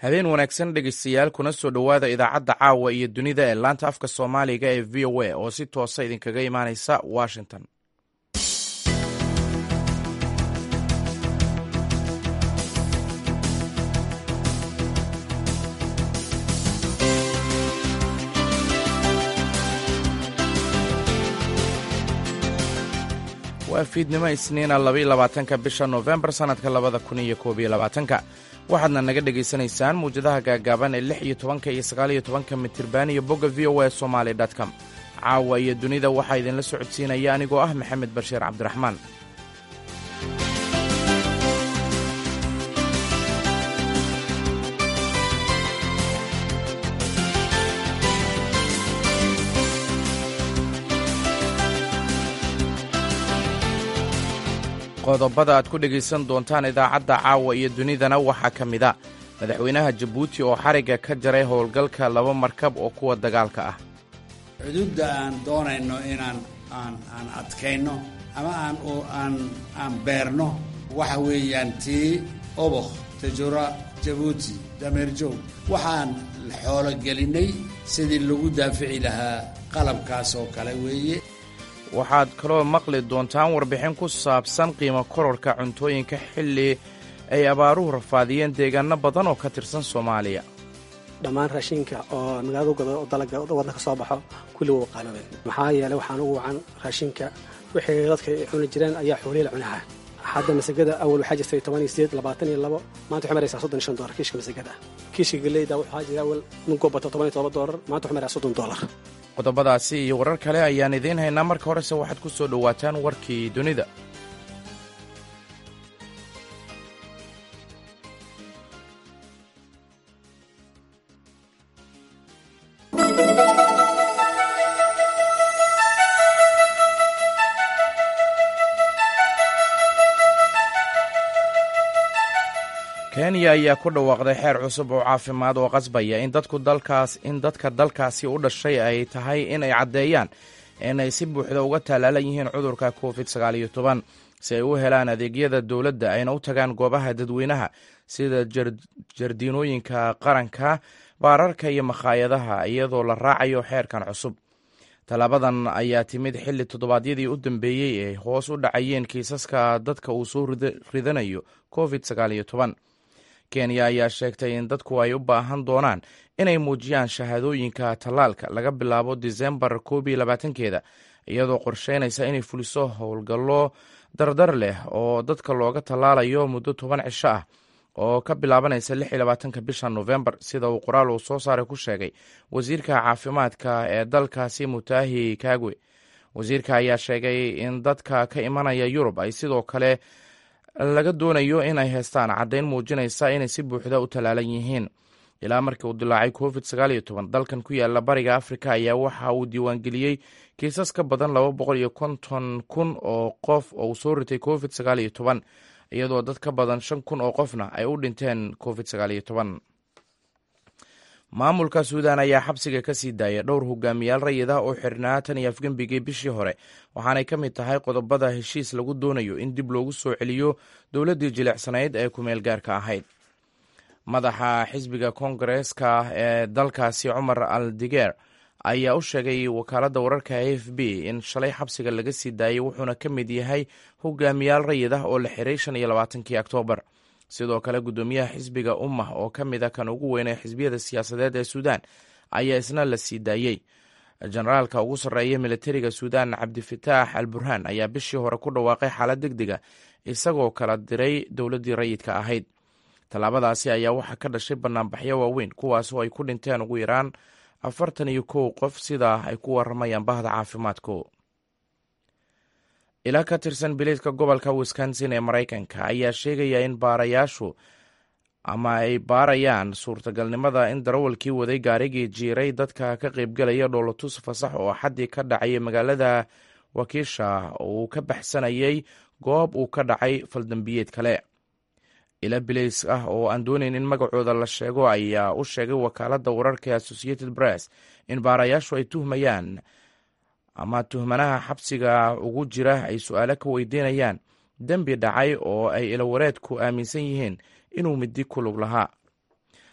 habeen wanaagsan dhegeystayaal kuna soo dhowaada idaacadda caawa iyo dunida ee laanta afka soomaaliga ee v o a oo si toosa idinkaga imaaneysa washington waa fiidnimo isniina labaiyo labaatanka bisha noofembar sannadka labada kun iyo koob iyo labaatanka waxaadna naga dhagaysanaysaan muwjadaha gaagaaban ee lix iyo tobanka iyo sagaaliyo tobanka mitirban iyo bogga v o a somaali com caawa iyo dunida waxaa idinla socodsiinaya anigoo ah maxamed bashiir cabdiraxmaan qodobada aad ku dhegaysan doontaan idaacadda caawa iyo dunidana waxaa ka mid a madaxweynaha jabuuti oo xarigga ka jaray howlgalka laba markab oo kuwa dagaalka ah xuduudda aan doonayno inaan aan aan adkayno ama aan aan aan beerno waxa weeyaan tii obokh tajura jabuuti dameerjoog waxaan xoologelinnay sidii lagu daafici lahaa qalabkaas oo kale weeye waxaad kaloo maqli doontaan warbixin ku saabsan qiimo kororka cuntooyinka xilli ay abaaruhu rafaadiyeen deegaano badan oo ka tirsan soomaaliya dhammaan raashinka oo magaalada gado oo dalaga waddanka soo baxo kulli wuu qaanabeen maxaa yeelay waxaan ugu wacan raashinka wixii dadka ay cuni jireen ayaa xoolihi la cunaha hadda masagada awal waxaa jirtay toban iyo sideed labaatan iyo labo maanta waxay maraysaa soddon iyo shan doolar kiishka masagada kiishka galeyda waxaa jira awal ninkoo bato toban iyo todoba doolar maanta waxay maraysaa soddon doolar qodobadaasi iyo warar kale ayaan idiin haynaa marka horese waxaad ku soo dhowaataan warkii dunida kenya ayaa ku dhawaaqday xeer cusub oo caafimaad oo qasbaya in dadku dalkaas in dadka dalkaasi u dhashay ay tahay in ay caddeeyaan inay si buuxda uga tallaalan yihiin cudurka covid sagaaliyo toban si ay u helaan adeegyada dowladda ayna u tagaan goobaha dadweynaha sida jardiinooyinka qaranka baararka iyo makhaayadaha iyadoo la raacayo xeerkan cusub tallaabadan ayaa timid xilli toddobaadyadii u dambeeyey ee hoos u dhacayeen kiisaska dadka uu soo ridanayo covid sagaaliyo toban kenya ayaa sheegtay in dadku ay u baahan doonaan inay muujiyaan shahaadooyinka tallaalka laga bilaabo disembar koob iyo labaatankeeda iyadoo qorsheynaysa inay fuliso howlgallo dardar leh oo dadka looga tallaalayo muddo toban cisho ah oo ka bilaabanaysa lix iyo labaatanka bisha nofembar sida uu qoraal uu soo saaray ku sheegay wasiirka caafimaadka ee dalkaasi mutaahi kagwe wasiirka ayaa sheegay in dadka ka imanaya yurub ay sidoo kale laga doonayo inay haystaan caddayn muujinaysa inay si buuxda u tallaalan yihiin ilaa markii uu dilaacay covid sagaaliyo toban dalkan ku yaala bariga afrika ayaa waxa uu diiwaangeliyey kiisas ka badan laba boqol iyo konton kun oo qof oo uu soo ritay covid sagaaliyo toban iyadoo dad ka badan shan kun oo qofna ay u dhinteen covid sagaaliyo toban maamulka suudan ayaa xabsiga ka sii daaya dhowr hogaamiyaal rayid ah oo xirnaa tan iyo afgembigii bishii hore waxaanay ka mid tahay qodobada heshiis lagu doonayo in dib loogu soo celiyo dowladdii jilicsanayd ee kumeel gaarka ahayd madaxa xisbiga kongareeska ee dalkaasi cumar al digeer ayaa u sheegay wakaaladda wararka a f b in shalay xabsiga laga sii daayay wuxuuna ka mid yahay hogaamiyaal rayid ah oo la xiray shan iyo labaatankii oktoobar sidoo kale guddoomiyaha xisbiga ummah oo ka mid a kan ugu weynee xisbiyada siyaasadeed ee suudaan ayaa isna la sii daayey generaalka ugu sarreeya militariga suudaan cabdifataax al burhaan ayaa bishii hore ku dhawaaqay xaalad deg dega isagoo kala diray dowladdii rayidka ahayd tallaabadaasi ayaa waxaa ka dhashay banaanbaxyo waaweyn kuwaasoo ay ku dhinteen ugu yaraan afartan iyo kow qof sidaa ay ku waramayaan bahda caafimaadku ilaa ka tirsan biliidka gobolka wisconsin ee maraykanka ayaa sheegaya in baarayaashu ama ay baarayaan suurtagalnimada in darawalkii waday gaarigii jiiray dadka ka qaybgelaya dhoolotus fasax oo axaddii ka dhacay magaalada wakiisha uu ka baxsanayay goob uu ka dhacay faldambiyeed kale ila bilays ah oo aan doonayn in magacooda la sheego ayaa u sheegay wakaaladda wararka ee associated press in baarayaashu ay tuhmayaan ama tuhmanaha xabsiga ugu jira ay su-aalo ka weydiinayaan dembi dhacay oo ay ilawareedku aaminsan yihiin inuu midi ku lug lahaa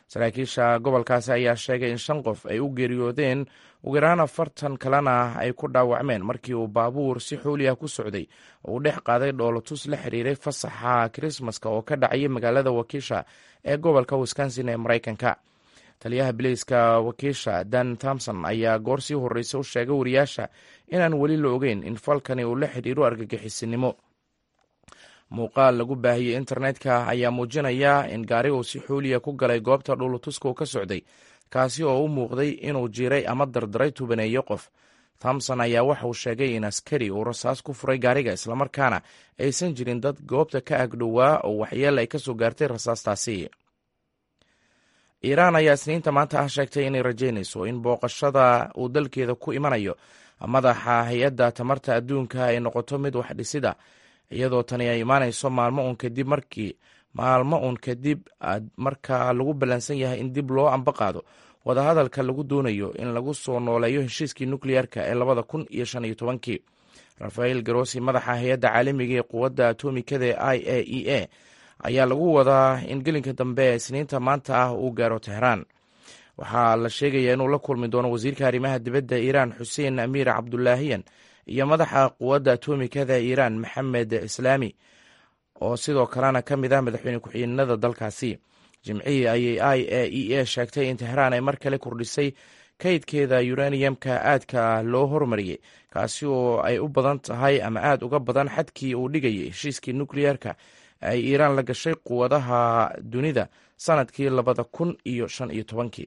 saraakiisha gobolkaasi ayaa sheegay in shan qof ay u geeriyoodeen ugu yaraan afartan kalena ay ku dhaawacmeen markii uu baabuur si xooliah ku socday oo uu dhex qaaday dhoolotus la xiriiray fasaxa kirismaska oo ka dhacayay magaalada wakiisha ee gobolka wisconsin ee maraykanka taliyaha biliiska wakiisha dan thomson ayaa goor sii horreysa u sheegay wariyaasha inaan weli la ogeyn in falkani uu la xidhiiro argagixisinimo muuqaal lagu baahiyey internetka ayaa muujinaya in gaari uu si xooliya ku galay goobta dhulutuska uu ka socday kaasi oo u muuqday inuu jiray ama dardaray tubaneeyo qof thomson ayaa waxa uu sheegay in askari uu rasaas ku furay gaariga islamarkaana aysan jirin dad goobta ka agdhowaa oo waxyeel ay ka soo gaartay rasaastaasi iiraan ayaa isniinta maanta ah sheegtay inay rajaynayso in booqashada uu dalkeeda ku imanayo madaxa hay-adda tamarta adduunka ay noqoto mid wax dhisida iyadoo tani ay imaanayso maalmo uun kadib markii maalmo uun kadib marka lagu ballansan yahay in dib loo amba qaado wadahadalka lagu doonayo in lagu soo nooleeyo heshiiskii nukleyarka ee labada kun iyo shan iyo tobankii rafael garosi madaxa hay-adda caalamiga ee quwadda atomikada ee i a e a ayaa lagu wadaa in gelinka dambe ee isniinta maanta ah uu gaaro tehraan waxaa la sheegayaa inuu la kulmi doono wasiirka arrimaha dibadda iiraan xuseen amiir cabdulaahiyan iyo madaxa quwadda atomikada iiraan maxamed islaami oo sidoo kalena ka mid ah madaxweyne ku-xigeenada dalkaasi jimcihii ayay i a e a sheegtay in tehraan ay mar kale kordhisay kaydkeeda uraniumka aadka loo hormariyey kaasi oo ay u badan tahay ama aad uga badan xadkii uu dhigayay heshiiskii nukleyerka ay iiraan la gashay quwadaha dunida sanadkii labada kun iyo shan iyo tobankii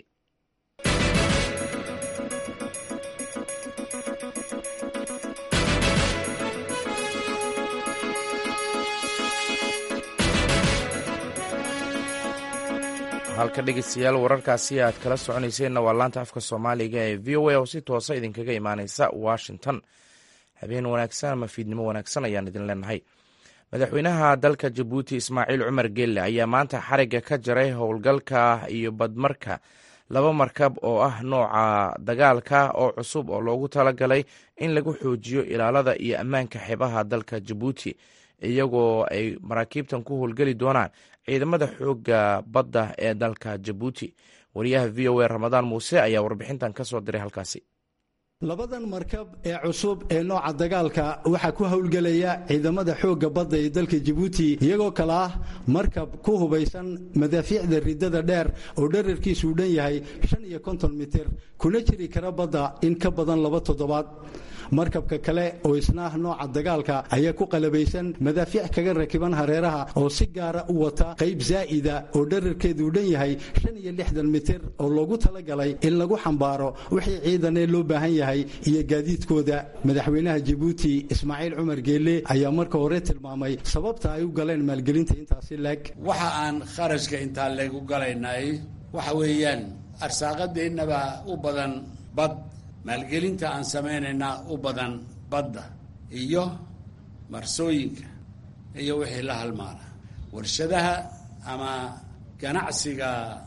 halka dhegeystayaal wararkaasi aad kala soconayseenna waa laanta afka soomaaliga ee v o a oo si toosa idinkaga imaaneysa washington habeen wanaagsan ama fiidnimo wanaagsan ayaan idin leenahay madaxweynaha dalka jabuuti ismaaciil cumar geelle ayaa maanta xarigga ka jaray howlgalka iyo badmarka laba markab oo ah nooca dagaalka oo cusub oo loogu talagalay in lagu xoojiyo ilaalada iyo ammaanka xeebaha dalka jabuuti iyagoo ay maraakiibtan ku howlgeli doonaan ciidamada xoogga badda ee dalka jabuuti wariyaha v o a ramadaan muuse ayaa warbixintan ka soo diray halkaasi labadan markab ee cusub ee nooca dagaalka waxaa ku howlgelaya ciidamada xoogga badda ee dalka jabuuti iyagoo kale ah markab ku hubaysan madaafiicda riddada dheer oo dherarkiisu u dhan yahay shan iyo konton mitir kuna jiri kara badda in ka badan laba toddobaad markabka kale oo isna ah nooca dagaalka ayaa ku qalabaysan madaafiic kaga rakiban hareeraha oo si gaara u wata qayb zaa'ida oo dherarkeedu u dhan yahay shan iyo lixdan mitir oo loogu talagalay in lagu xambaaro wixii ciidanee loo baahan yahay iyo gaadiidkooda madaxweynaha jabuuti ismaaciil cumar geelle ayaa marka hore tilmaamay sababta ay u galeen maalgelinta intaasi leeg waxa aan kharashka intaa leeg u galaynay waxa weeyaan arsaaqadeennaba u badan bad maalgelinta aan samaynaynaa u badan badda iyo marsooyinka iyo wixii la halmaana warshadaha ama ganacsiga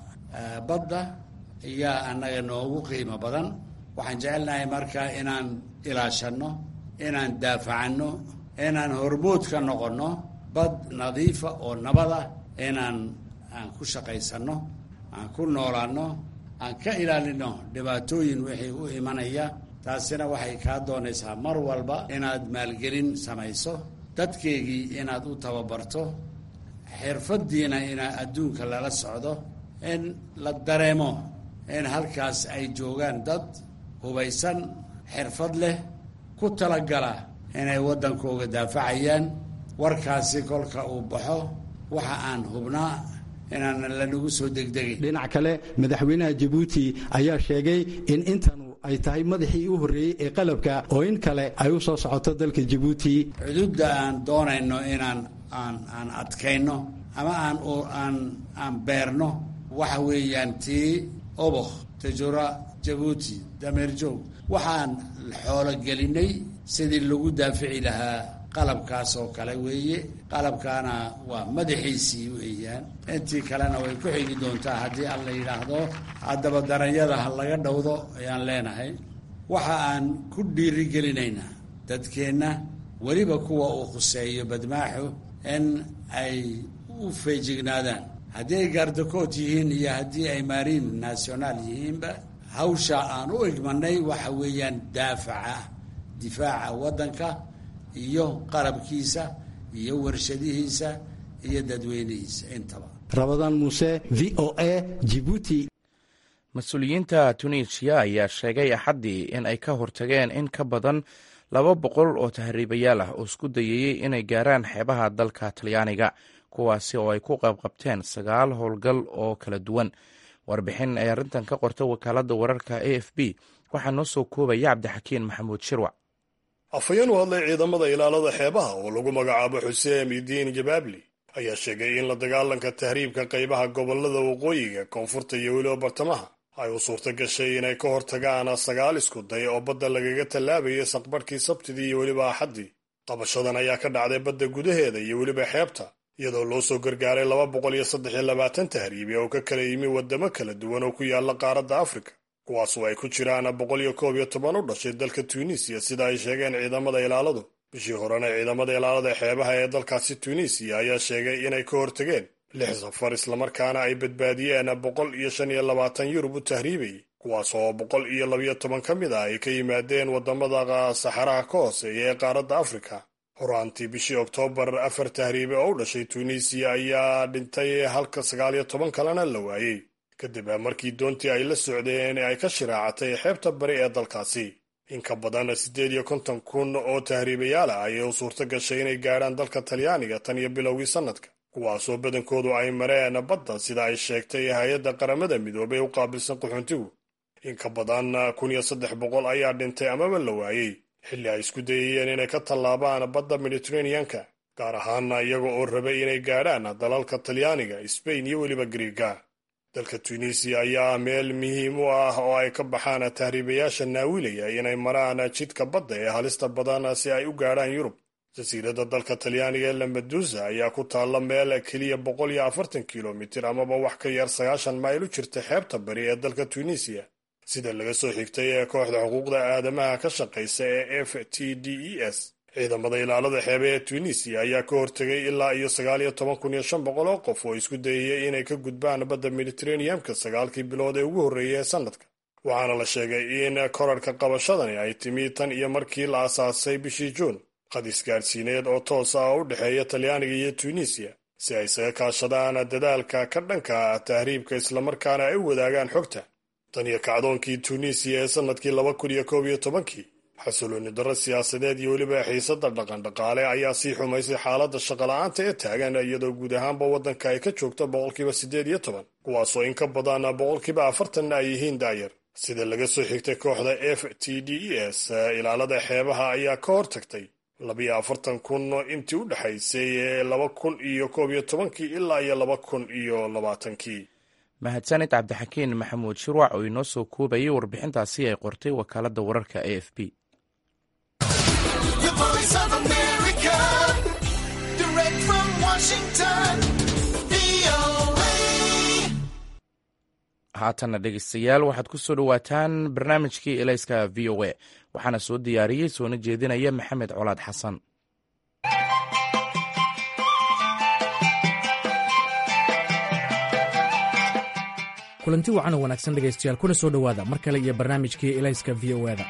badda ayaa annaga noogu qiimo badan waxaan jecelnahay marka inaan ilaashanno inaan daafacanno inaan hormood ka noqonno bad nadiifa oo nabada inaan aan ku shaqaysanno aan ku noolaanno aan ka ilaalino dhibaatooyin wixii u imanaya taasina waxay kaa doonaysaa mar walba inaad maalgelin samayso dadkeegii inaad u tababarto xirfaddiina inaa adduunka lala socdo in la dareemo in halkaas ay joogaan dad hubaysan xirfad leh ku talagala inay waddankooga daafacayaan warkaasi kolka uu baxo waxa aan hubnaa inaanan lanagu soo degdegin dhinac kale madaxweynaha jabuuti ayaa sheegay in intanu ay tahay madaxii u horreeyey ee qalabka oo in kale ay u soo socoto dalka jabuuti xuduudda aan doonayno inaan aan aan adkayno ama aan aan aan beerno waxa weeyaan tii obokh tajura jabuuti dameerjoog waxaan xoolo gelinay sidii lagu daafici lahaa qalabkaas oo kale weeye qalabkaana waa madaxiisii weeyaan intii kalena way ku xigi doontaa haddii aan la yidhaahdo haddaba daranyada ha laga dhowdo ayaan leenahay waxa aan ku dhiirigelinaynaa dadkeenna weliba kuwa uu khuseeyo badmaaxu in ay u feejignaadaan haddii ay gaardakood yihiin iyo haddii ay mariin national yihiinba hawsha aan u igmanay waxa weeyaan daafaca difaaca waddanka iyo qarabkiisa iyo warshadihiisa iyo dadweynihiisa intaba rabadaan muuse v o a jibuuti mas-uuliyiinta tunisiya ayaa sheegay axaddii in ay ka hortageen in ka badan laba boqol oo tahriibayaal ah oo isku dayayey inay gaaraan xeebaha dalka talyaaniga kuwaasi oo ay ku qaybqabteen sagaal howlgal oo kala duwan warbixin ay arrintan ka qorta wakaaladda wararka a f b waxaa noo soo koobaya cabdixakiin maxamuud shirwac afhayeen u hadlay ciidamada ilaalada xeebaha oo lagu magacaabo xuseen idiin jabaabli ayaa sheegay in la dagaalanka tahriibka qaybaha gobolada waqooyiga koonfurta iyo weliba bartamaha ay u suurta gashay inay ka hortagaan sagaal isku day oo badda lagaga tallaabayay saqbarhkii sabtidii iyo weliba axaddii qabashadan ayaa ka dhacday badda gudaheeda iyo weliba xeebta iyadoo loo soo gargaaray laba boqol iyo saddex iyo labaatan tahriibi oo ka kala yimi waddamo kala duwan oo ku yaala qaaradda afrika kuwaasoo ay ku jiraan boqol iyo koob iyo toban u dhashay dalka tunisiya sida ay sheegeen ciidamada ilaaladu bishii horena ciidamada ilaalada xeebaha ee dalkaasi tunisiya ayaa sheegay inay ka hortageen lix safar islamarkaana ay badbaadiyeen boqol iyo shan iyo labaatan yurub u tahriibayay kuwaas oo boqol iyo labiyo toban ka mid ah ay ka yimaadeen waddamada saxaraha ka hooseeya ee qaaradda afrika horaantii bishii oktoobar afar tahriibe oo u dhashay tunisiya ayaa dhintay halka sagaal iyo toban kalena la waayey kadib markii doontii ay la socdeen ay ka shiraacatay xeebta bari ee dalkaasi in ka badan siddeed iyo konton kun oo tahriibayaal ah ayay u suurto gashay inay gaadhaan dalka talyaaniga tan iyo bilowgii sannadka kuwaasoo badankoodu ay mareen badda sida ay sheegtay hay-adda qaramada midoobay u qaabilsan qaxoontigu in ka badan kun iyo saddex boqol ayaa dhintay amaba la waayey xilli ay isku dayayeen inay ka tallaabaan badda mediteraneanka gaar ahaana iyaga oo rabay inay gaadhaan dalalka talyaaniga sbain iyo weliba griiga dalka tunisiya ayaa ah meel muhiim u ah oo ay ka baxaan tahriibayaasha naawilaya inay maraan jidka badda ee halista badan si ay u gaadhaan yurub jasiiradda dalka talyaaniga ee lambadusa ayaa ku taalla meel keliya boqol iyo afartan kilomitir amaba wax ka yar sagaashan mayl u jirta xeebta bari ee dalka tunisiya sida laga soo xigtay ee kooxda xuquuqda aadamaha ka shaqaysa ee f t d e s ciidamada ilaalada xeebe ee tunisiya ayaa ka hortegay ilaa iyo sagaal iyo toban kun iyo shan boqol oo qof oo isku dayayay inay ka gudbaan badda mediteraneamka sagaalkii bilood ee ugu horreeyay ee sannadka waxaana la sheegay in korarhka qabashadani ay timi tan iyo markii la asaasay bishii juun qadis gaadhsiineed oo toos ah oo u dhexeeya talyaaniga iyo tunisiya si ay isaga kaashadaan dadaalka ka dhanka tahriibka islamarkaana ay u wadaagaan xogta tan iyo kacdoonkii tunisiya ee sannadkii laba kun iyo koob iyo tobankii xasilooni darro siyaasadeed iyo weliba xiisadda dhaqandhaqaale ayaa sii xumaysay xaaladda shaqola'aanta ee taagan iyadoo guud ahaanba waddanka ay ka joogto boqolkiiba siddeed iyo toban kuwaasoo in ka badan boqolkiiba afartanna ay yihiin daayar sida laga soo xigtay kooxda f t d e s ilaalada xeebaha ayaa ka hortagtay labiyo afartan kun intii u dhexaysay ee laba kun iyo koob iyo tobankii ilaa iyo laba kun iyo labaatankii mahadsanid cabdixakiin maxamuud shirwac oo inoo soo koobayay warbixintaasi ay qortay wakaaladda wararka a f b haatanna dhegeystayaal waxaad ku soo dhowaataan barnaamijkii elayska v o a waxaana soo diyaariyey soona jeedinaya maxamed colaad xasan kulanti wacan oo wanaagsan dhegaystayaal kuna soo dhowaada mar kale iyo barnaamijkii elayska v o eda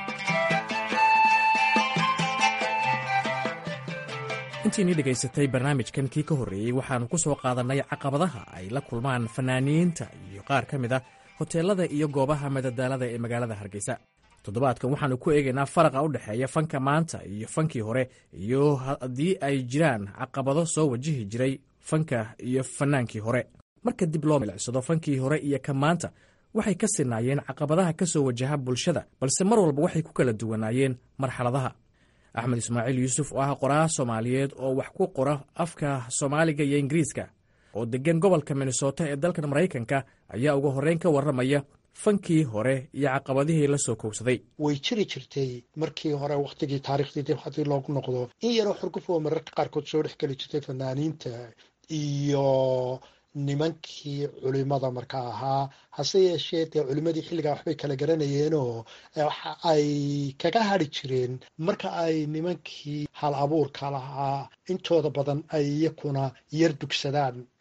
intiinii dhegaysatay barnaamijkan kii ka horreeyey waxaannu ku soo qaadannay caqabadaha ay la kulmaan fanaaniinta iyo qaar ka mid a hoteelada iyo goobaha madadaalada ee magaalada hargeysa toddobaadkan waxaannu ku eegaynaa faraqa u dhexeeya fanka maanta iyo fankii hore iyo haddii ay jiraan caqabado soo wajihi jiray fanka iyo fannaankii hore marka dib loo milicsado fankii hore iyo ka maanta waxay ka sinaayeen caqabadaha ka soo wajaha bulshada balse mar walba waxay ku kala duwanaayeen marxaladaha axmed ismaaciil yuusuf oo ah qoraa soomaaliyeed oo wax ku qora afka soomaaliga iyo ingiriiska oo deggan gobolka minnesota ee dalkan maraykanka ayaa ugu horreyn ka warramaya fankii hore iyo caqabadihii la soo koobsaday way jiri jirtay markii hore wakhtigii taariikhdii dib haddii loogu noqdo in yaroo xurguf oo mararka qaarkood soo dhex geli jirtay fanaaniinta iyo nimankii culimada markaa ahaa hase yeeshee dee culimadii xilligaa waxbay kala garanayeenoo waxa ay kaga hadri jireen marka ay nimankii hal abuurka lahaa intooda badan ay iyakuna yar dugsadaan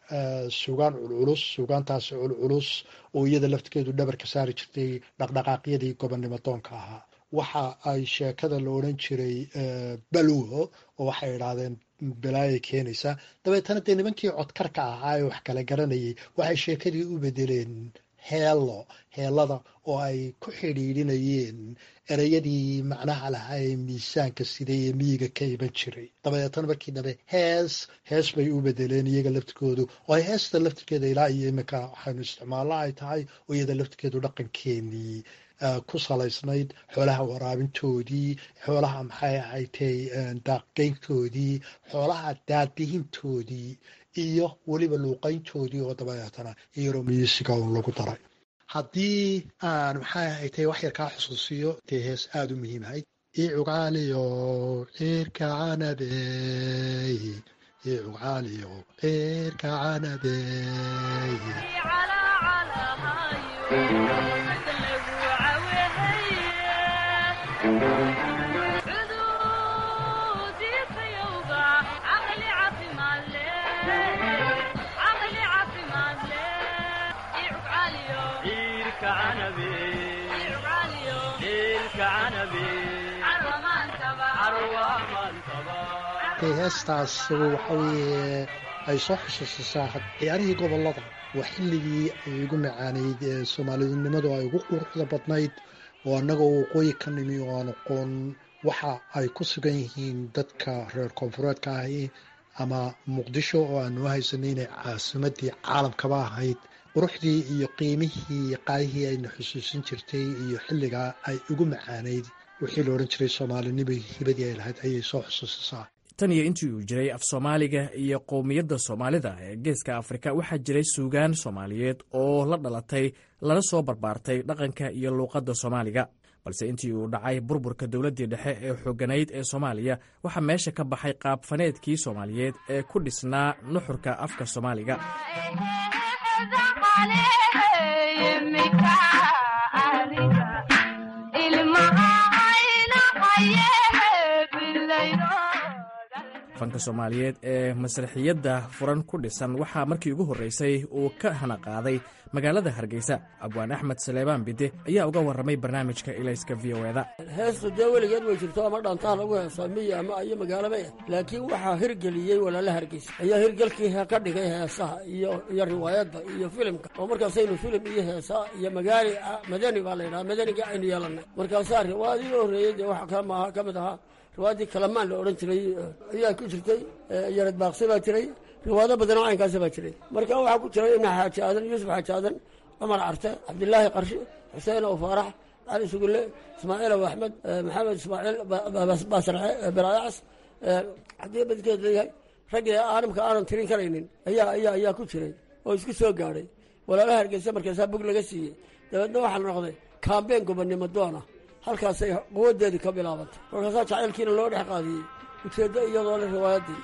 sugaan culculus sugaantaasi culculus oo iyada laftigeedu dhabarka saari jirtay dhaqdhaqaaqyadii gobonnimo doonka ahaa waxa ay sheekada la odhan jiray balwo oo waxay idhaahdeen balaaya keenaysa dabeetana dee nimankii codkarka ahaa ee wax kala garanayay waxay sheekadii u bedeleen heelo heelada oo ay ku xidhiidhinayeen ereyadii macnaha lahaa ee miisaanka siday ee miyiga ka iman jiray dabadeetana markii dambe hees hees bay u bedeleen iyaga laftigoodu oo ay heesta laftirkeeda ilaa iyo iminka waxaynu isticmaallo ay tahay oo iyada laftirkeedu dhaqankeenii ku salaysnayd xoolaha waraabintoodii xoolaha maxay ahaytay daaqgeyntoodii xoolaha daadihintoodii iyo weliba luuqayntoodii oo dabadeetana iyaroo miisiga un lagu daray haddii aan maxay ahaytay wax yar kaa xusuusiyo dee hees aada u muhiimahayd icugaaliyo ciirka canabey icugaaliyo ciirka canabey heestaas waxaweye ay soo xusuusisaa ciyaarihii gobolada waa xilligii ay ugu macaanayd ee soomaalidinimadu ay ugu quruxda badnayd oo annagoo waqooyi ka nimi oo aan aqoon waxa ay ku sugan yihiin dadka reer koonfureedka ahi ama muqdisho oo aanu haysanay inay caasimadii caalamkaba ahayd quruxdii iyo qiimihii qaayihii ayna xusuusin jirtay iyo xilligaa ay ugu macaanayd wixii la odhan jiray soomaalinimo hibadii ay lahayd ayay soo xusuusisaa tan iyo intii uu jiray af soomaaliga iyo qowmiyadda soomaalida ee geeska afrika waxaa jiray suugaan soomaaliyeed oo la dhalatay lana soo barbaartay dhaqanka iyo luuqadda soomaaliga balse intii uu dhacay burburka dowladdii dhexe ee xooganayd ee soomaaliya waxaa meesha ka baxay qaabfaneedkii soomaaliyeed ee ku dhisnaa nuxurka afka soomaaliga fanka soomaaliyeed ee masraxiyadda furan ku dhisan waxaa markii ugu horreysay uu ka hana qaaday magaalada hargeysa abwaan axmed saleebaan bide ayaa uga warramay barnaamijka ilayska v o eda heestu dee weligeed way jirto ama dhaantaha lagu heesaa miya ama iyo magaalaba ah laakiin waxaa hirgeliyey walaala hargeysa ayaa hirgelkii ka dhigay heesaha iyo iyo riwaayadda iyo filimka oo markaasaynu filim iyo heesaa iyo magaali madani baa laydhaha madaniga aynu yeelanay markaasaa riwaayadii u horreeyey dee waxa kama ka mid ahaa riwaayadii kalamaan la odhan jiray ayaa ku jirtay yarad baaqsi baa jiray riwaado badanoo caynkaasi baa jiray marka waxaa ku jiray ibna xaaji aadan yuusuf xaaji aadan cumar carte cabdilaahi qarshi xuseen ow faarax cali sugulle ismaaciil ow axmed maxamed ismaaciil baasarce baraayacas haddii badkeed leeyahay raggii aanamka aanan tirin karaynin ayaa ayaa ayaa ku jiray oo isku soo gaadhay walaalaha hargeysa markaasaa bog laga siiyey dabeedna waxaa la noqday kaambeen gobonnimo doona halkaasay quwadeedii ka bilaabantay markaasaa jacaylkiina loo dhex qaadiyey ujeeddo iyadoo le riwaayaddii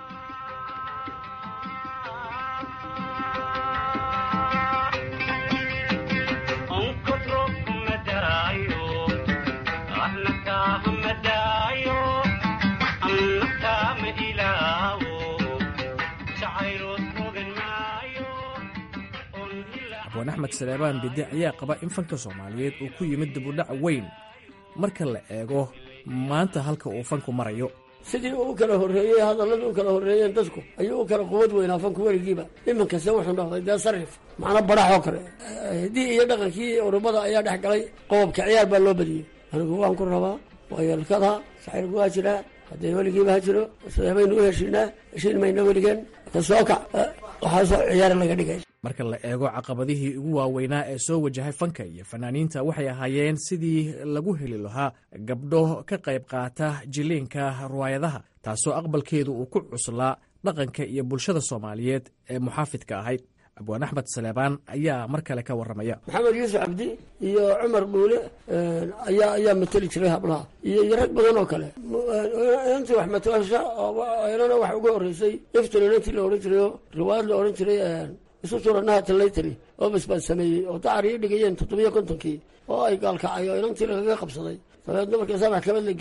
abwaan axmed saleebaan bide ayaa qaba in fanka soomaaliyeed uu ku yimid dibudhac weyn marka la eego maanta halka uu fanku marayo sidii uu kala horreeyey hadalladii u kala horreeyeen dadku ayuu u kala quwad weynaa fanku weligiiba iminkase wuxuu noqday dee sarif macna baraxoo kale hiddii iyo dhaqankii urubada ayaa dhex galay qobobka ciyaar baa loo badiyey anigu waan ku rabaa waa yeelkada saxirku waa jiraa haddee weligiiba ha jiro sideebaynu u heshiinaa heshiin mayna weligeen ka soo kac waxaasoo ciyaar laga dhigay marka la eego caqabadihii ugu waaweynaa ee soo wajahay fanka iyo fanaaniinta waxay ahaayeen sidii lagu heli lahaa gabdho ka qayb qaata jiliinka riwaayadaha taasoo aqbalkeedu uu ku cuslaa dhaqanka iyo bulshada soomaaliyeed ee muxaafidka ahayd abwaan axmed saleebaan ayaa mar kale ka warramaya maxamed yuusuf cabdi iyo cumar dhuule ayaa ayaa mateli jiray hablaha iyo iyo rag badan oo kale inantii wax mataasha inana waxa uga horreysay iftin inantii la odhan jiray oo riwaayad la odhan jiray isu turanaha talaytari oo basbaan sameeyey oo dacar ii dhigayeen toddobiyo kontonkii oo ay gaalkacay oo inantii lagaga qabsaday dabeedna markaasaa maxkamad la geeyey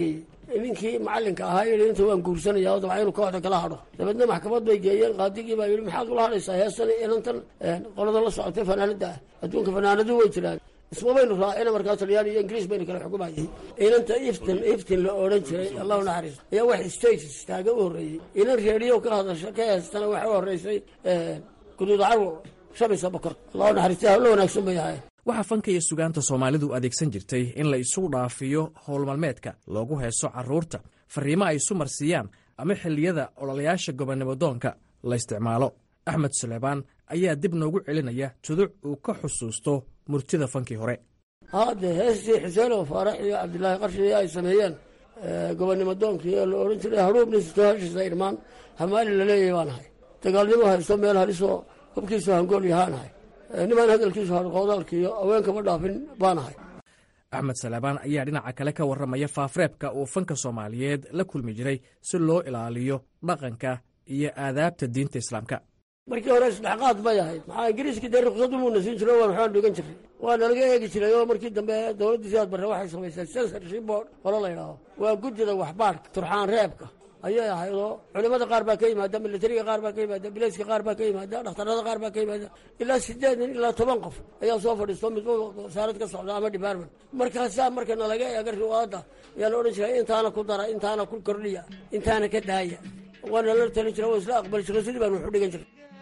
ninkii macallinka ahaa yidhi inta waan guursanaya oo dabca inuu kooxda kala hadho dabeedna maxkamad bay geeyeen qaadigii baa yidhi maxaad ula hadhaysaa heestan inantan qoladan la socotay fanaanada ah adduunka fanaanadu way jiraan isma baynu raacina markaa talyaani iyo ingiriis baynu kala xukumayay inanta iftin iftin la odhan jiray allahu naxariis ayaa wax stages taaga u horreeyey inan reediyo ka hadasha ka heestana waxa u horreysay guduud carwo shamisa bokor allahu naxariista hawlo wanaagsan bay ahayn waxaa fanka iyo sugaanta soomaalidu adeegsan jirtay in la isugu dhaafiyo howlmalmeedka loogu heeso carruurta fariimo ay isu marsiiyaan ama xilliyada ololayaasha gobonnimo doonka la isticmaalo axmed suleybaan ayaa dib noogu celinaya tuduc uu ka xusuusto murtida fankii hore haade heestii xuseen oo faarax iyo cabdilaahi qarshi ay sameeyeen gobonnimo doonkii oo la odhan jiray haruubni sisto heshiisa irmaan hamaali laleeyahay baan ahay dagaalnimo haysto meel halisoo hubkiisu hangool yahaanahay nimaan hadalkiisu harqoodaalkiiyo haweenkama dhaafin baan ahay axmed salaabaan ayaa dhinaca kale ka warramaya faafreebka uu fanka soomaaliyeed la kulmi jiray si loo ilaaliyo dhaqanka iyo aadaabta diinta islaamka markii hore isdhexqaad bay ahayd maxaa ingiriiskii dee ruqsad umuuna siin jiro waan waxbaan dhigan jiray waa nalaga eegi jiray oo markii dambe dowladdii sidaad barre waxay samaysay censorship board hore la yidhaaho waa guddida waxbaadhka turxaan reebka ayay ahayd oo culimada qaar baa ka yimaada militariga qaar baa ka yimaada bilayska qaar baa ka yimaada dhakhtarada qaar baa ka yimaada ilaa sideed nin ilaa toban qof ayaa soo fadhiisto midba wasaarad ka socda ama department markaasaa marka nalaga eega riwaayadda ayaa la odhan jiray intaana ku dara intaana ku kordhiya intaana ka daaya waana la talin jira waa isla aqbali jiray sidii baan waxu dhigan jiray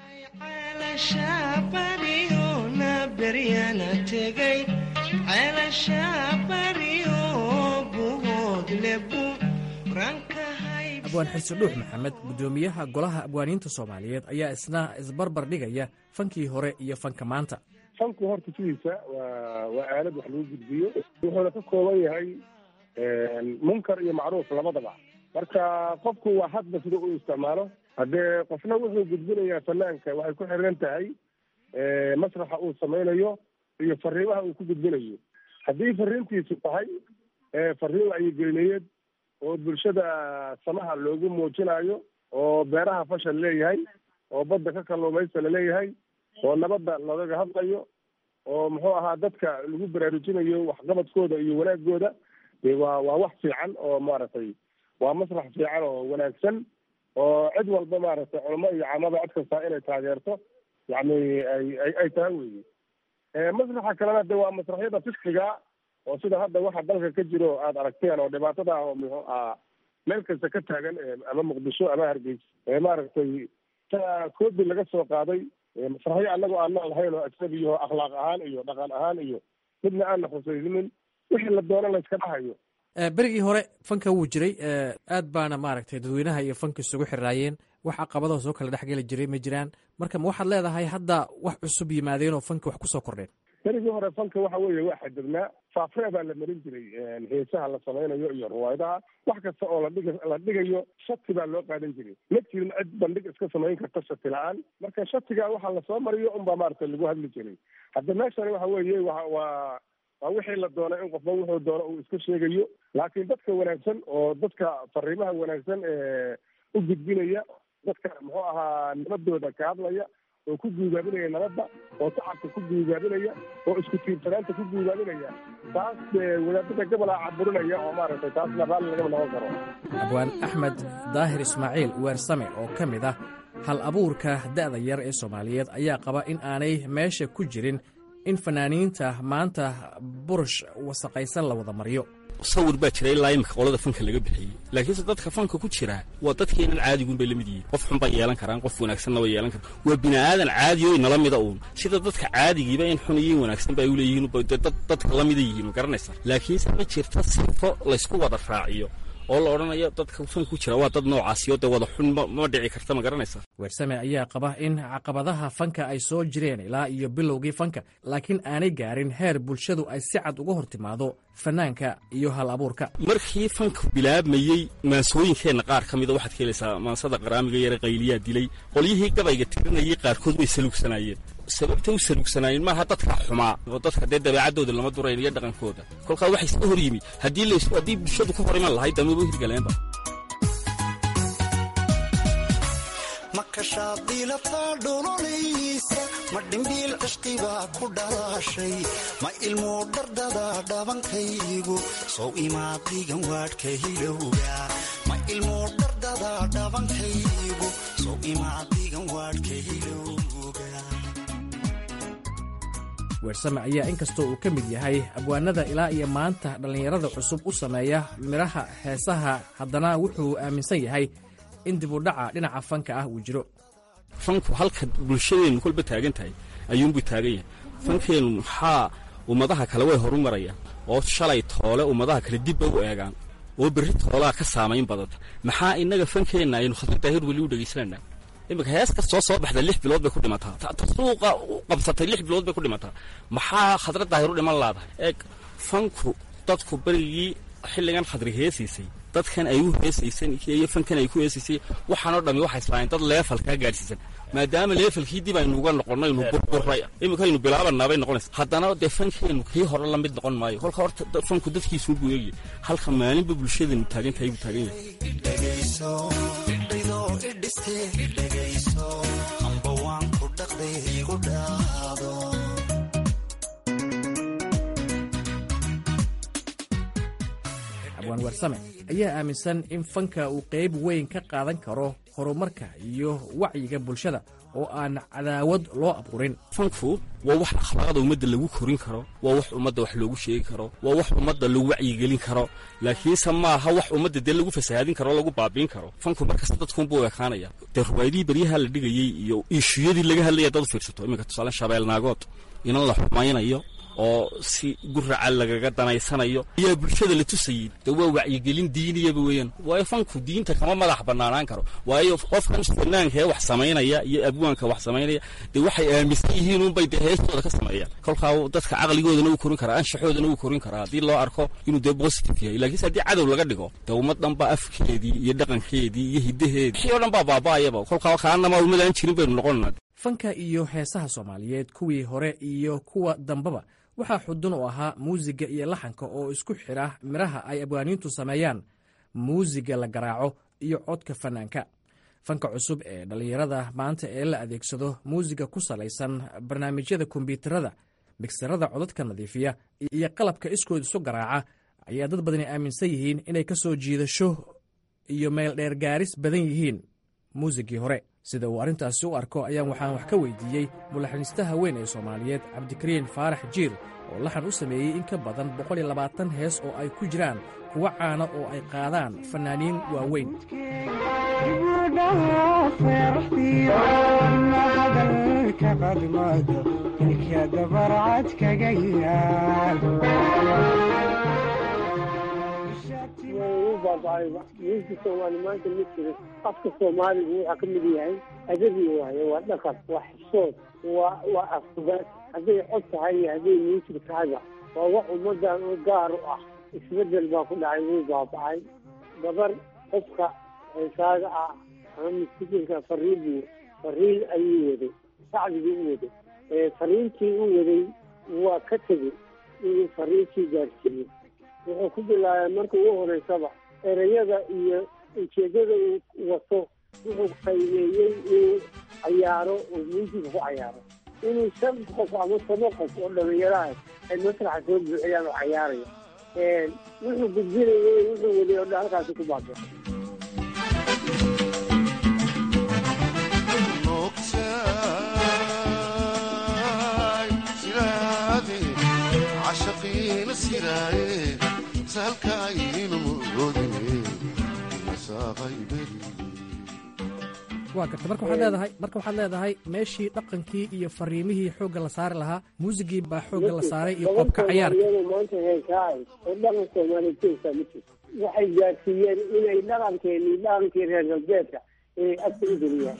abwaan xirsi dhuux maxamed guddoomiyaha golaha abwaaniinta soomaaliyeed ayaa isna isbarbar dhigaya fankii hore iyo fanka maanta fanku horta sidiisa waa waa aalad wax lagu gudbiyo wuxuuna ka kooban yahay munkar iyo macruuf labadaba marka qofku waa hadba sida uu isticmaalo haddee qofna wuxuu gudbinayaa fanaanka waxay ku xiran tahay masraxa uu samaynayo iyo fariimaha uu ku gudbinayo haddii fariintiisu tahay fariin wacyigelineed oo bulshada samaha loogu muujinayo oo beeraha fashal leeyahay oo badda ka kalluumaysta laleeyahay oo nabadda lagaga hadlayo oo muxuu ahaa dadka lagu baraarujinayo waxqabadkooda iyo wanaagooda waa waa wax fiican oo maaragtay waa masrax fiican oo wanaagsan oo cid walba maaragtay culamo iyo caamada cod kastaa inay taageerto yacni ay ay ay tahay weyi masraxa kalena de waa masraxyada fiskiga oo sida hadda waxa dalka ka jiro aada aragteen oo dhibaatada ah oo muxuu ahaa meel kasta ka taagan ama muqdisho ama hargeysa maaragtay ta koobi laga soo qaaday masraxyo annagoo aan noolahayn oo ajnabiyaho akhlaaq ahaan iyo dhaqan ahaan iyo midna aanna khusaynin wixii la doono la iska dhahayo berigii hore fanka wuu jiray aad baana maaragtay dadweynaha iyo fanka isugu xiraayeen wax caqabadaho soo kala dhexgeli jiray ma jiraan marka ma waxaad leedahay hadda wax cusub yimaadeen oo fanka wax kusoo kordheen berigii hore fanka waxa weeye waa xadibnaa faafree baa la marin jiray heesaha la samaynayo iyo riwaayadaha wax kasta oo ladhig la dhigayo shati baa loo qaadan jiray ma jirin cid bandhig iska samayn karta shati la-aan marka shatiga waxa lasoo mariyo unbaa maaragtay lagu hadli jiray hadda meeshani waxa weeye wa waa waa wixii la doonay in qofba wuxuu doono uu iska sheegayo laakiin dadka wanaagsan oo dadka fariimaha wanaagsan ee u gudbinaya dadka muxuu ahaa nabadooda ka hadlaya oo ku guugaabinaya nabadda oo shacabka ku guugaabinaya oo isku tiirsanaanta ku guugaabinaya taas wadaadada gobolaa caburinaya oo maaragtay taasna raalli lagama noqon karo abwaan axmed daahir ismaaciil weersame oo ka mid ah hal abuurka da'da yar ee soomaaliyeed ayaa qaba in aanay meesha ku jirin in fanaaniinta maanta burush wasaqaysan la wada mariyo sawir baa jira ilaa imika qolada fanka laga bixiyey laakiinse dadka fanka ku jira waa dadkeenan caadiguun bay la mid yihiin qof xun bay yeelan karaan qof wanaagsanna way yeelan karaan waa bini aadan caadi o inala mida uun sida dadka caadigiiba in xun iyo in wanaagsan ba ay u leeyihiin dadka la mida yihiin ma garanaysa laakiinse ma jirta sifo laysku wada raaciyo oo la odhanayo dadka fanka ku jira waa dad noocaasiyo dee wada xun ma dhici karta ma garanaysa weersame ayaa qaba in caqabadaha fanka ay soo jireen ilaa iyo bilowgii fanka laakiin aanay gaarin heer bulshadu ay si cad uga hor timaado fanaanka iyo hal abuurka markii fanka bilaabmayey maansooyinkeenna qaar ka mida waxaad ka helaysaa maansada qaraamiga yare qayliyaa dilay qolyihii gabayga tirinayay qaarkood way saluugsanaayeen sababta u saluugsanaayeen maaha dadka xumaa oo dadka dee dabeecaddooda lama durayn iyo dhaqankooda kolkaa waxay iska hor yimi haddii lays haddii bulshadu ka hor iman lahayd damaba hirgaleenba makashaadilata dholonaysa ma dhimbiil cishqibaa ku dhalaashay ma ilmuu dhardada dhabankaygu sow imaad dhigan waadhka hilowga ma ilmuu dhardada dhabankaygu sow imaad dhigan waadhka hilowga weersame ayaa inkastoo uu ka mid yahay abwaanada ilaa iyo maanta dhallinyarada cusub u sameeya midhaha heesaha haddana wuxuu aaminsan yahay in dibudhaca dhinaca fanka ah uu jiro fanku halka bulshadeennu kolba taagan tahay ayuunbuu taagan yahay fankeennu maxaa ummadaha kale way horu marayaan oo shalay toole ummadaha kale dibba u eegaan oo berri toolaa ka saamayn badanta maxaa innaga fankeenna aynu khadra daahir weli u dhegaysananaa iminka hees kastoo soo baxda lix bilood bay ku dhimataa ta suuqa u qabsatay lix bilood bay ku dhimataa maxaa khadra daahir u dhiman laadahay eeg fanku dadku berigii xilligan khadri heesiisay dadkan ay u heesaysan iyo fankan ay ku heesaysay waxaanoo dhammi waxay islaayeen dad leefalkaa gaadhsiisan maadaama leefalkii dib aynu uga noqonnay aynu burburay iminkaynu bilaabanaa bay noqonaysa haddana dee fankeennu kii hore la mid noqon maayo kolka horta fanku dadkiisuu buu eegaya halka maalinba bulshadeennu taagan tahay buu taagan yahay dhegayso cidoo idhiste dhegayso amba waan ku dhaqday igu dhaado abwaan weersame ayaa aaminsan in fanka uu qayb weyn ka qaadan karo horumarka iyo wacyiga bulshada oo aan cadaawad loo abuurin fanku waa wax akhlaaqda ummadda lagu korin karo waa wax ummadda wax loogu sheegi karo waa wax ummadda lagu wacyigelin karo laakiinse maaha wax ummadda dee lagu fasahaadin karo o lagu baabiin karo fanku markasta dadkuunbuu ekaanaya dee ruwaayadihii beryaha la dhigayey iyo iishuyadii laga hadlaya dad u fiirsato iminka tusaale shabeelnaagood inan la xumaynayo oo si guraca lagaga danaysanayo ayaa bulshada la tusayey de waa wacyigelin diiniyaba weeyaan waayo fanku diinta kama madax banaanaan karo waayo qofkan fanaanka ee wax samaynaya iyo abwaanka wax samaynaya dee waxay aaminsan yihiin unbay dee heestooda ka sameeyaan kolkaa dadka caqligoodana uu korin karaa anshaxoodana uu korin karaa haddii loo arko inuu dee positive yahay lakiinse haddii cadow laga dhigo dee ummad dhan baa afkeedii iyo dhaqankeedii iyo hiddaheedii wixii o dhan baa baaba'ayaba kolkaa kaanama ummadaan jirin baynu noqonana fanka iyo heesaha soomaaliyeed kuwii hore iyo kuwa dambaba waxaa xudun u ahaa muusiga iyo laxanka oo isku xidha midhaha ay abwaaniintu sameeyaan muusiga la garaaco iyo codka fanaanka fanka cusub ee dhallinyarada maanta ee la adeegsado muusiga ku salaysan barnaamijyada kombyuutarada migsarada codadka nadiifiya iyo qalabka iskood isu garaaca ayaa dad badani aaminsan yihiin inay ka soo jiidasho iyo meeldheer gaaris badan yihiin muusigii hore sida uu arrintaasi u arko ayaan waxaan wax ka weydiiyey mulaxaniistaha weyn ee soomaaliyeed cabdikariin faarax jiir oo laxan u sameeyey in ka badan boqol iyo labaatan hees oo ay ku jiraan kuwa caana oo ay qaadaan fannaaniin waaweyn miiska soomaali maanta ma jiro afka soomaaligu waxaa ka mid yahay adabi waaye waa dhaqan waa xishood waa waa afkubaad hadday cod tahay iyo hadday miisig tahayba waa wax ummadan u gaar u ah isbedel baa ku dhacay wuu baaba'ay gabar qofka heesaaga ah ama miskiinka fariibu fariin ayuu waday sacdigii u waday fariintii u waday waa ka tegey inuu fariintii gaarsiiyo wuxuu ku bilaabay marka ugu horeysaba ereyada iyo ujeedada uu wato wuxuu qaymeeyey inuu cayaaro oo muusiga ku cayaaro inuu shan qof ama toban qof oo dhalinyaraha ay masraxa soo buuxiyaan oo cayaaraya wuxuu gudbinayay wuxuu waday oo dhan halkaasi ku baabay waa garta marka waxaad leedahay marka waxaad leedahay meeshii dhaqankii iyo fariimihii xoogga la saari lahaa muusigii baa xoogga la saaray iyo qobka cayaarka maanta heesaay oo dhaqan soomaaliyeed ka ma jirto waxay gaarsiiyeen inay dhaqankeeni dhaqankii reer galbeedka inay afka u geliyaan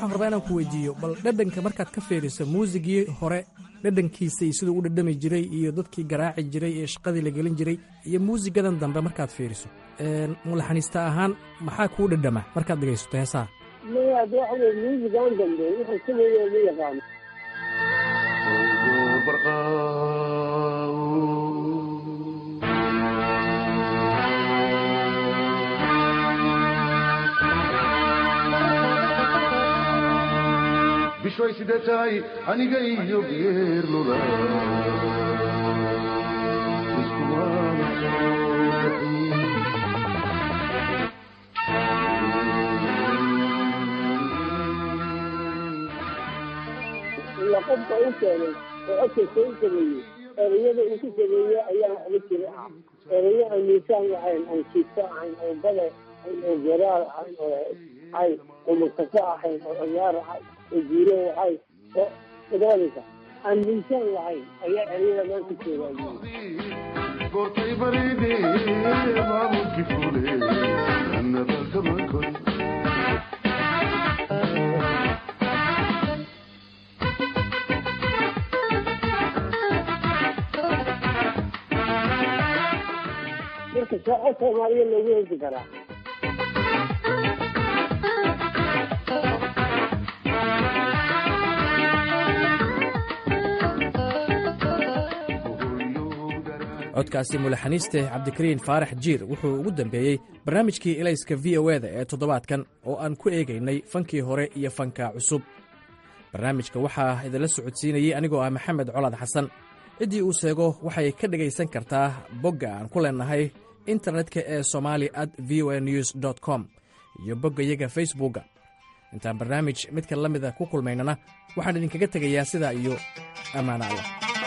waxaan rabaa inaan ku weydiiyo bal dhadhanka markaad ka fiiriso muusigii hore dhadhankiisa iyo siduu u dhadhami jiray iyo dadkii garaaci jiray ee shaqadii la gelin jiray iyo muusigadan dambe markaad fiiriso mulaxaniista ahaan maxaa kuu dhadhama markaad dhegaysato heesaha maya de waxa weye muusigan dambe wuxuu sameeye ma yaqaano bishay sidee tahay aniga iyo geerlula ila qofka u keenay oo codkaysa u sameeyey ereyada uu ku sameeye ayaa waxba jira ah ereyo aan miisaan ahayn oon jiifto ahayn oo bale ahayn oo garaar ahayn oo ahayn oo murtafo ahayn oo ciyaar ahayn oo guuro ahayn oo idaalaysa aan miisaan lahayn ayaa ereyada maanta joogaa goortay baride maamulki fule nadalkamakoy marka saaco soomaaliya loogu hesi karaa codkaasi mulaxaniiste cabdikariin faarax jiir wuxuu ugu dambeeyey barnaamijkii elayska v o eda ee toddobaadkan oo aan ku eegaynay fankii hore iyo fanka cusub barnaamijka waxaa idinla socodsiinayey anigoo ah maxamed colaad xasan ciddii uu sheego waxay ka dhegaysan kartaa bogga aan ku leenahay internetka ee somali at v o a news com iyo boggayaga facebookga intaan barnaamij midka la mida ku kulmaynana waxaan idinkaga tegayaa sidaa iyo ammaano allah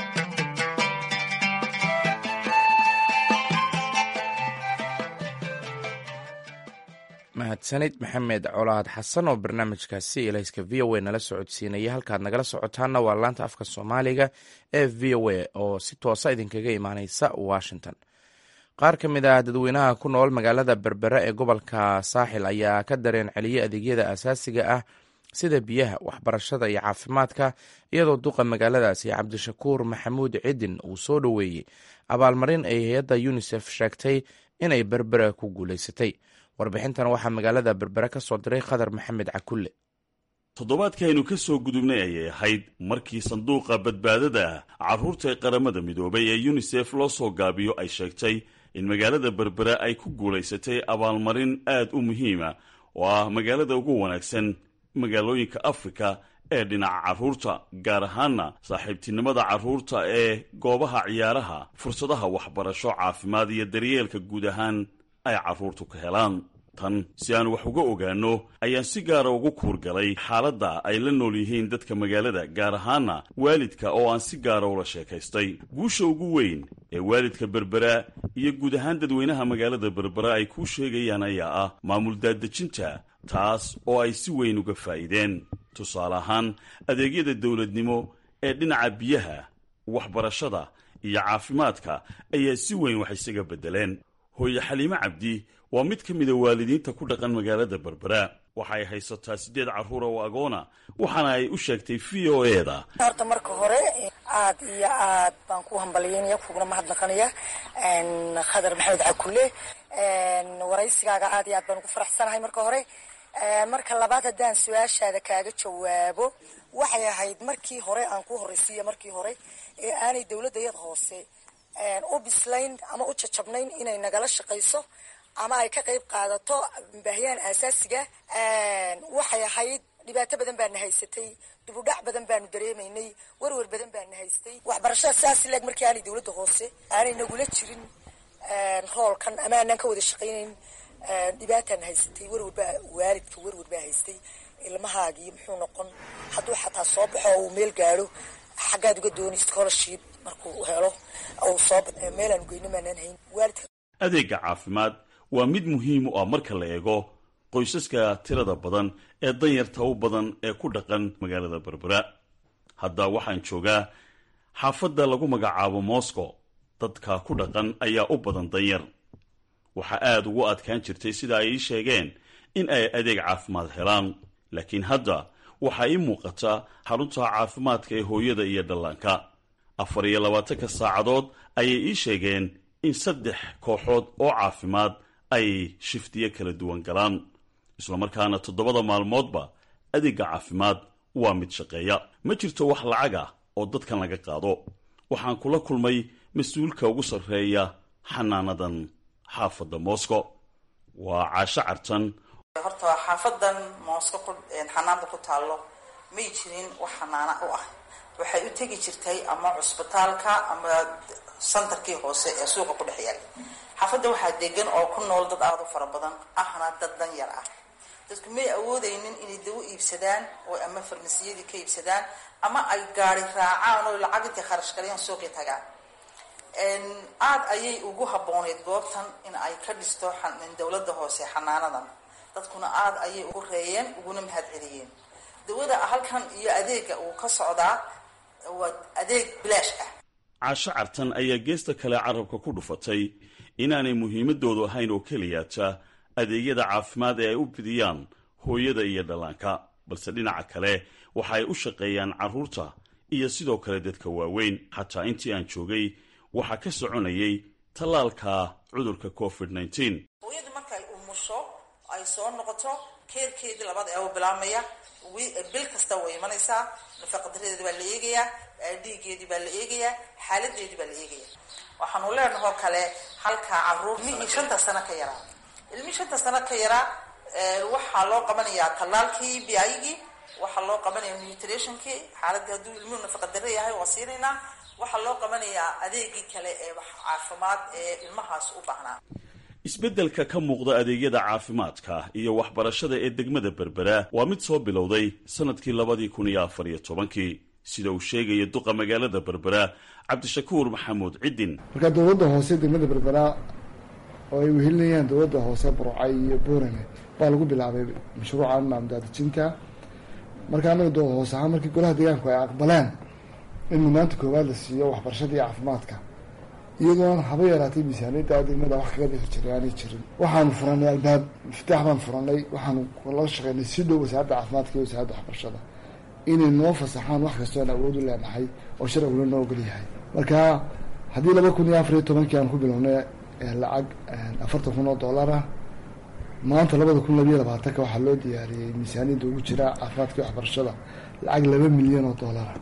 mahadsanid maxamed colaad xasan oo barnaamijkaasi ilayska v o a nala socodsiinaya halkaad nagala socotaanna waa laanta afka soomaaliga ee v o a oo si toosa idinkaga imaaneysa washington qaar ka mid ah dadweynaha ku nool magaalada berbere ee gobolka saaxil ayaa ka dareen celiyey adeegyada asaasiga ah sida biyaha waxbarashada iyo caafimaadka iyadoo duqa magaaladaasi cabdishakuur maxamuud cidin uu soo dhoweeyey abaalmarin ay hay-adda yunisef sheegtay inay berbere ku guulaysatay warbixintan waxaa magaalada berbere ka soo diray khadar maxamed cakulle toddobaadkaaynu ka soo gudubnay ayay ahayd markii sanduuqa badbaadada carruurta ee qaramada midoobay ee yunisef loo soo gaabiyo ay sheegtay in magaalada berbere ay ku guulaysatay abaalmarin aad u muhiima oo ah magaalada ugu wanaagsan magaalooyinka afrika ee dhinaca carruurta gaar ahaana saaxiibtinimada carruurta ee goobaha ciyaaraha fursadaha waxbarasho caafimaad iyo daryeelka guud ahaan ay carruurtu ka helaan tan si aan wax uga ogaanno ayaan si gaara ugu kuurgalay xaaladda ay la nool yihiin dadka magaalada gaar ahaana waalidka oo aan si gaara ula sheekaystay guusha ugu weyn ee waalidka berbera iyo guud ahaan dadweynaha magaalada berbera ay kuu sheegayaan ayaa ah maamul daadejinta taas oo ay si weyn uga faa'iideen tusaale ahaan adeegyada dowladnimo ee dhinaca biyaha waxbarashada iyo caafimaadka ayaa si weyn wax isaga beddeleen hooye xaliime cabdi waa mid ka mida waalidiinta ku dhaqan magaalada berbera waxay haysataa siddeed carruur oo agoona waxaana ay u sheegtay v o e da horta marka hore aad iyo aad baan ku hambalyeynaya kuguna mahadnaqanaya khadar maxamed cakule waraysigaaga aad iyo aad baan ugu faraxsanahay marka hore marka labaad haddaan su-aashaada kaaga jawaabo waxay ahayd markii hore aan ku horraysiiya markii hore ee aanay dowladda yada hoose u bislayn ama u jajabnayn inay nagala shaqayso ama ay ka qayb qaadato baahiyaan aasaasiga waxay ahayd dhibaato badan baana haysatay dubudhac badan baanu dareemaynay werwer badan baana haystay waxbarashada sidaas leeg markii aanay dowladda hoose aanay nagula jirin roolkan ama aanaan ka wada shaqaynayn dhibaataana haysatay werwer baa waalidka werwer baa haystay ilmahaagii muxuu noqon hadduu xataa soo baxo oo uu meel gaadho xaggaad uga dooni scholarship markuu helo uu soo meelaanu geyno maanaan hayn waalidka adeegga caafimaad waa mid muhiim u ah marka la eego qoysaska tirada badan ee danyarta u badan ee ku dhaqan magaalada berbera hadda waxaan joogaa xaafadda lagu magacaabo moscow dadka ku dhaqan ayaa u badan danyar waxaa aad ugu adkaan jirtay sida ay ii sheegeen in ay adeeg caafimaad helaan laakiin hadda waxaa ii muuqata xarunta caafimaadka ee hooyada iyo dhallaanka afar iyo labaatanka saacadood ayay ii sheegeen in saddex kooxood oo caafimaad ay shiftiyo kala duwan galaan islamarkaana toddobada maalmoodba adeegga caafimaad waa mid shaqeeya ma jirto wax lacag ah oo dadkan laga qaado waxaan kula kulmay mas-uulka ugu sarreeya xanaanadan xaafadda moscow waa caasho cartan horta xaafadan moosko xanaanada ku taallo may jirin wax xanaana u ah waxay u tegi jirtay ama cusbitaalka ama santarkii hoose ee suuqa ku dhex yaal xaafadda waxaa degan oo ku nool dad aada u fara badan ahna dad dan yar ah dadku may awoodaynin inay dawo iibsadaan oo ama farmasiyadii ka iibsadaan ama ay gaari raacaan oo lacag intay kharash galayaan suuqii tagaan aada ayay ugu habbooneyd goobtan in ay ka dhisto dowladda hoose xanaanadan dadkuna aada ayay ugu reeyeen uguna mahad celiyeen dawada halkan iyo adeega uu ka socdaa waa adeeg bilaash ah caasho cartan ayaa geesta kale carabka ku dhufatay inaanay muhiimadoodu ahayn oo keliyaata adeegyada caafimaad ee ay u fidiyaan hooyada iyo dhallaanka balse dhinaca kale waxa ay u shaqeeyaan carruurta iyo sidoo kale dadka waaweyn xataa intii aan joogay waxaa ka soconayay tallaalka cudurka covid nneteen hooyadu markay umusho ay soo noqoto keerkeedii labada eebo bilaabmaya bil kasta way imanaysaa nafaqadaradeedi baa la eegayaa dhiigeedii baa la eegayaa xaaladeedii baa la eegaya waxaanu leenahoo kale halkaa caruur ilmihii shanta sano ka yaraa ilmihii shanta sano ka yaraa waxaa loo qabanayaa tallaalkii biayigii waxaa loo qabanaya nutrationkii xaaladii hadduu ilmuhu nafaqadare yahay waa siinaynaa waxaa loo qabanayaa adeegii kale ee caafimaad ee ilmahaas u baahnaa isbeddelka ka muuqda adeegyada caafimaadka iyo waxbarashada ee degmada berbera waa mid soo bilowday sannadkii labadii kun iyo afar iyo tobankii sida uu sheegaya duqa magaalada berbera cabdishakuur maxamuud ciddin marka dowladda hoose degmada berbera oo ay wehelinayaan dowladda hoose burcay iyo boorame baa lagu bilaabay mashruucan maamdaadijinta marka anaga doo hoose ahaan markii golaha deegaanku ay aqbaleen in mudnaanta koowaad la siiyo waxbarashada iyo caafimaadka iyadoon haba yaraatay miisaaniyadda degmada wax kaga dhixi jiray aanay jirin waxaanu furanay albaab miftaax baan furanay waxaanu la shaqeynay si dhow wasaaradda caafimaadka iyo wasaaradda waxbarashada inay noo fasaxaan wax kastoon awood u leenahay oo sharcigula noo ogol yahay marka haddii laba kun iyo afar iyo tobankii aan ku bilownay lacag afartan kun oo dollar ah maanta labada kun labiyo labaatanka waxaa loo diyaariyey miisaaniyadda ugu jira caafimaadka iyo waxbarashada lacag laba milyan oo dollara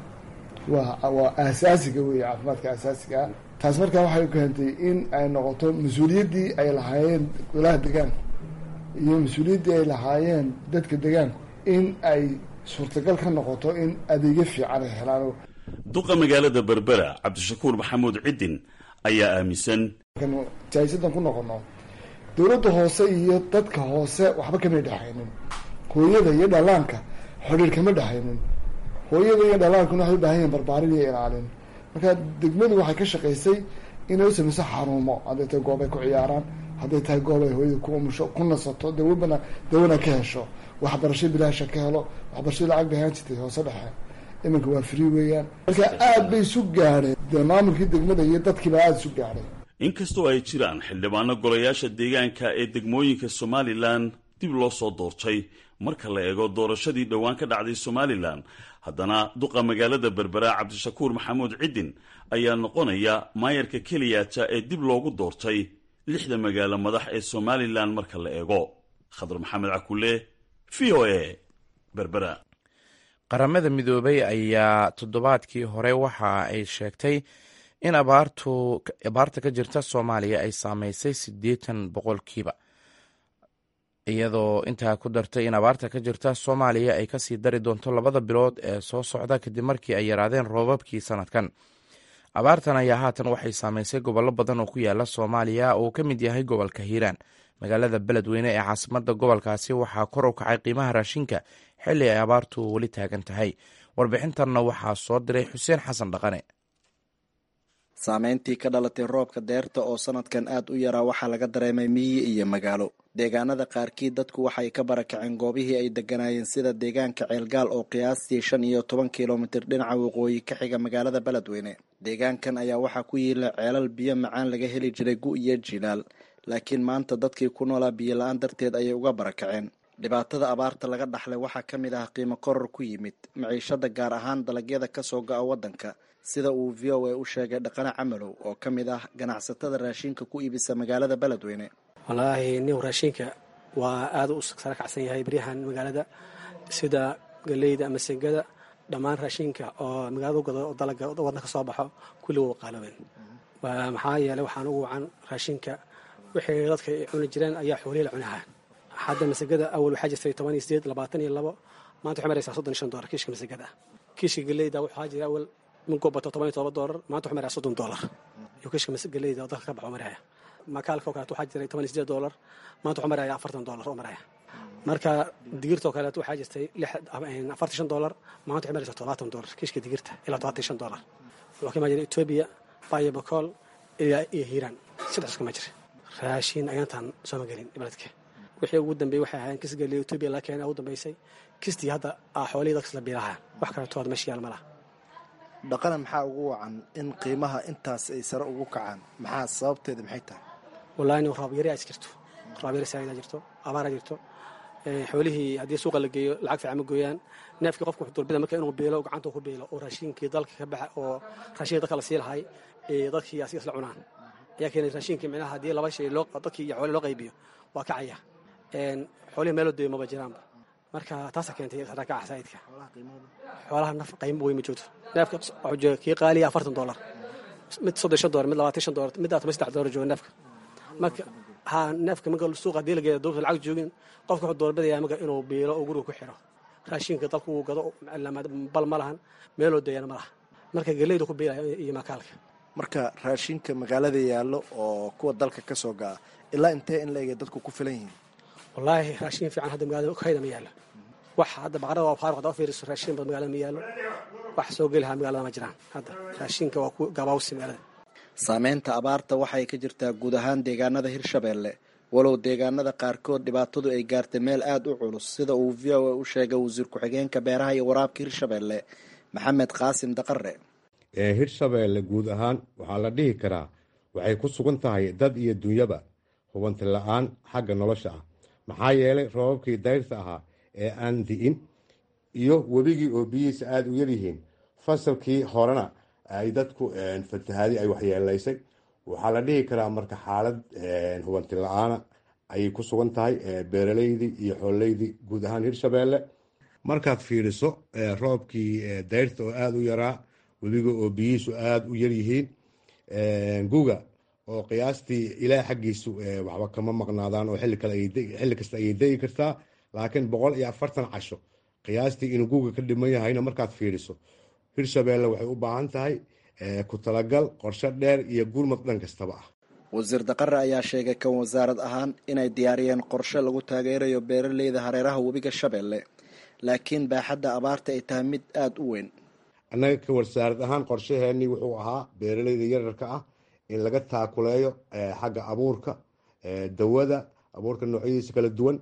waa waa aasaasiga wey caafimaadka aasaasiga taas markaa waxay keentay in ay noqoto mas-uuliyaddii ay lahaayeen golaha degaanku iyo mas-uuliyaddii ay lahaayeen dadka degaanku in ay suurtagal ka noqoto in adeegyo fiican ay helaan duqa magaalada berbera cabdishakuur maxamuud ciddin ayaa aaminsan jaahisadan ku noqono dowladda hoose iyo dadka hoose waxba kamay dhexaynin hooyada iyo dhalaanka xidhiir kama dhexaynin hooyada iyo dhalaankuna waxay u baahan yihin barbaarin iyo ilaalin marka degmadu waxay ka shaqaysay inay u samayso xarumo hadday tahay goob ay ku ciyaaraan hadday tahay goob ay hooyada ku umusho ku nasato dawabana dawana ka hesho waxbarasho bilaasha ka helo waxbarasho lacag bay ahaan jirtay hoose dhexe iminka waa free weeyaan marka aad bay isu gaadheen dee maamulkii degmada iyo dadkiiba aada isu gaadhay inkastoo ay jiraan xildhibaano golayaasha deegaanka ee degmooyinka somalilan dib loo soo doortay marka la eego doorashadii dhowaan ka dhacday somalilan haddana duqa magaalada berbera cabdishakuur maxamuud ciddin ayaa noqonaya maayarka keliyaata ee dib loogu doortay lixda magaalo madax ee somalilan marka la eego khadar maxamed cakule v o a berbera qaramada midoobay ayaa toddobaadkii hore waxa ay sheegtay in abaartu abaarta ka jirta soomaaliya ay saameysay siddeetan boqolkiiba iyadoo intaa ku dartay in abaarta ka jirta soomaaliya ay kasii dari doonto labada bilood ee soo socda kadib markii ay yaraadeen roobabkii sanadkan abaartan ayaa haatan waxay saameysay gobollo badan oo ku yaala soomaaliya oo uu ka mid yahay gobolka hiiraan magaalada beledweyne ee caasimada gobolkaasi waxaa kor u kacay qiimaha raashinka xilli ay abaartu weli taagan tahay warbixintanna waxaa soo diray xuseen xasan dhaqane saameyntii ka dhalatay roobka deerta oo sanadkan aad u yaraa waxaa laga dareemay miyi iyo magaalo deegaanada qaarkii dadku waxay ka barakaceen goobihii ay deganaayeen sida deegaanka ceelgaal oo qiyaastii shan iyo toban kilomitir dhinaca waqooyi ka xiga magaalada beledweyne deegaankan ayaa waxaa ku yiila ceelal biyo macaan laga heli jiray gu iyo jilaal laakiin maanta dadkii ku noolaa biyo la-aan darteed ayay uga barakaceen dhibaatada abaarta laga dhaxlay waxaa ka mid ah qiimo koror ku yimid maciishada gaar ahaan dalagyada kasoo go-a waddanka sida uu v o a u sheegay dhaqane camalow oo ka mid ah ganacsatada raashinka ku iibisa magaalada beledweyne wallaahi nin raashinka waa aada u sara kacsan yahay beryahan magaalada sida galeyda ama segada dhammaan raashinka oo magaalada gado oo dalaga waddanka soo baxo kulli waa qaaloobeen maxaa yeeley waxaan ugu wacan raashinka wixii dadka ay cuni jireen ayaa xoolihi la cunahaa hadda masagada awal waxaa jirtay toban iyo sideed labaatan iyo labo maanta waxay maraysaa soddon iyo shan doolar kiishka masagada kiishka galeyda waxaa jira awal minkuu bato toban iyo todoba doolar maanta waxay maraya soddon doolar iyo kiishka galeyda oo dalka ka baxo maraya makaalka oo kaleeto waxaa jiray toban iyo sideed doolar maanta waxuu maraya afartan doolar oo maraya marka digirtoo kaleeto waxaa jirtay afartan shan doolar maanta waxay maraysaa todobaatan doolar kiishka digirta ilaa todobaatan shan doolar wuxuu ka imaan jiray etoobiya bayo bakool ilaa iyo hiiraan saddex kama jira raashin ayaantaan sooma gelin beledka wixii ugu dambeeyey waxay ahaayeen kis geliya etoobiya laga keenay ugu dambeysay kistii hadda xoolihii dadkas la biilahaa wax kaleeto hada meesha yaal ma laha dhaqana maxaa ugu wacan in qiimaha intaas ay sare ugu kacaan maxaa sababteeda maxay tahay wallahi nin roob yari aad jirto roob yari saaida jirto abaara jirto xoolihii haddii suuqa la geeyo lacag fiican ma gooyaan neefkii qofka wuxuu dulbida marka inuu biilo gacanta ku biilo oo raashinkii dalka ka baxa oo raashinkii dadka la sii lahay dadkii asiga isla cunaan ayaa keenay raashinkii micnaha haddii laba shay loo dadkii iyo xooli loo qaybiyo waa kacaya xoolihi meeloo deeyo maba jiraanba marka taasaa keentay sarakaca saa'idka xoolaha naf qaymo wey ma joogto neefka wuxuu jooga kii qaaliya afartan doolar mid soddon shan doolar mid labaatan shan doolar mid toban saddex doolar jooga neefka marka ha neefka marka suuqa haddii la geeya dowlta lacag joogin qofka wuxuu doorbidaya marka inuu biilo oo guriga ku xiro raashinka dalku uu gado bal ma lahan meeloo deeyana ma laha marka geleyda ku biilaya iyo makaalka marka raashinka magaalada yaallo oo kuwa dalka ka soo ga'a ilaa intee in la ege dadku ku filan yihiin wallaahi raashin fiican hadda magaalada hayda ma yaallo wax hadda baqarada waa faaruq hadda u fiiriso raashin bad magaalada ma yaallo wax soo geli lahaa magaalada ma jiraan hadda raashinka waa ku gabaawsi magaalada saameynta abaarta waxay ka jirtaa guud ahaan deegaanada hirshabeelle walow deegaanada qaarkood dhibaatadu ay gaartay meel aada u culus sida uu v o a u sheegay wasiir ku-xigeenka beeraha iyo waraabka hirshabeelle maxamed qaasim daqare hirshabeelle guud ahaan waxaa la dhihi karaa waxay ku sugan tahay dad iyo dunyaba hubanti la-aan xagga nolosha ah maxaa yeelay roobabkii dayrta ahaa ee aan di'in iyo webigii oo biyihiisa aada u yaryihiin fasalkii horena ay dadku fatahaadi ay waxyeelaysay waxaa la dhihi karaa marka xaalad hubanti la-aana ayay ku sugan tahay beeraleydii iyo xoolleydii guud ahaan hirshabeelle markaad fiiriso roobkii dayrta oo aada u yaraa webiga oo biyihiisu aada u yaryihiin guga oo qiyaastii ilaah xaggiisu waxba kama maqnaadaan oo xilli kasta ayay degi kartaa laakiin boqol iyo afartan casho qiyaastii inuu guga ka dhiman yahayna markaad fiiriso hirshabeelle waxay u baahan tahay ku talagal qorshe dheer iyo gurmad dhan kastaba ah wasiir daqare ayaa sheegay kan wasaarad ahaan inay diyaariyeen qorshe lagu taageerayo beeraleyda hareeraha webiga shabeelle laakiin baaxadda abaarta ay tahay mid aada u weyn annaga ka wasaarad ahaan qorshaheenii wuxuu ahaa beeraleyda yararka ah in laga taakuleeyo xagga abuurka dawada abuurka noocyadiisa kala duwan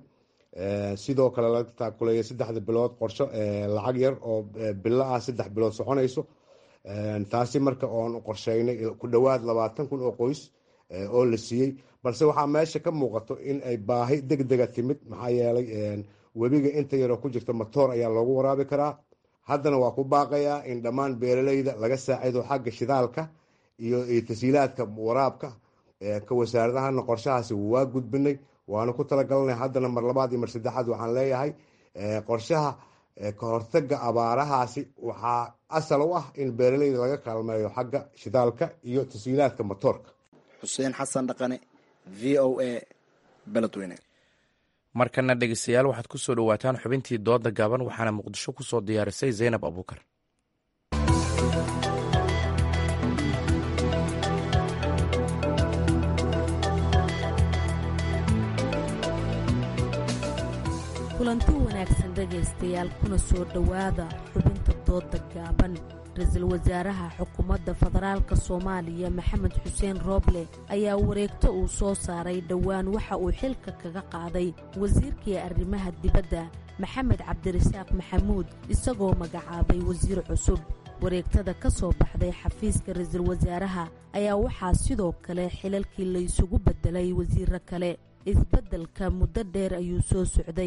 sidoo kale laga taakuleeyo saddexda bilood qorsho lacag yar oo bilo ah saddex bilood soconayso taasi marka oon qorsheynay ku dhowaad labaatan kun oo qoys oo la siiyey balse waxaa meesha ka muuqato in ay baahi deg dega timid maxaa yeelay webiga inta yaroo ku jirta matoor ayaa loogu waraabi karaa haddana waa ku baaqayaa in dhammaan beeraleyda laga saacido xagga shidaalka iyo tasiilaadka waraabka ka wasaaradahana qorshahaasi waa gudbinay waana ku talagalnay haddana mar labaad iyo mar saddexaad waxaan leeyahay qorshaha ka hortaga abaarahaasi waxaa asal u ah in beeraleyda laga kaalmeeyo xagga shidaalka iyo tasiilaadka matoorka xuseen xasan dhaqane v o a beledweyne markana dhegeystayaal waxaad ku soo dhowaataan xubintii dooda gaaban waxaana muqdisho ku soo diyaarisay zaynab abuukar kulanti wanaagsan dhegaystayaal kuna soo dhowaada xubinta dooda gaaban ra-iisul wasaaraha xukuumadda federaalka soomaaliya maxamed xuseen rooble ayaa wareegto uu soo saaray dhowaan waxa uu xilka kaga qaaday wasiirkii arrimaha dibadda maxamed cabdirasaaq maxamuud isagoo magacaabay wasiir cusub wareegtada ka soo baxday xafiiska ra-iisul wasaaraha ayaa waxaa sidoo kale xilalkii laysugu beddelay wasiiro kale isbeddelka muddo dheer ayuu soo socday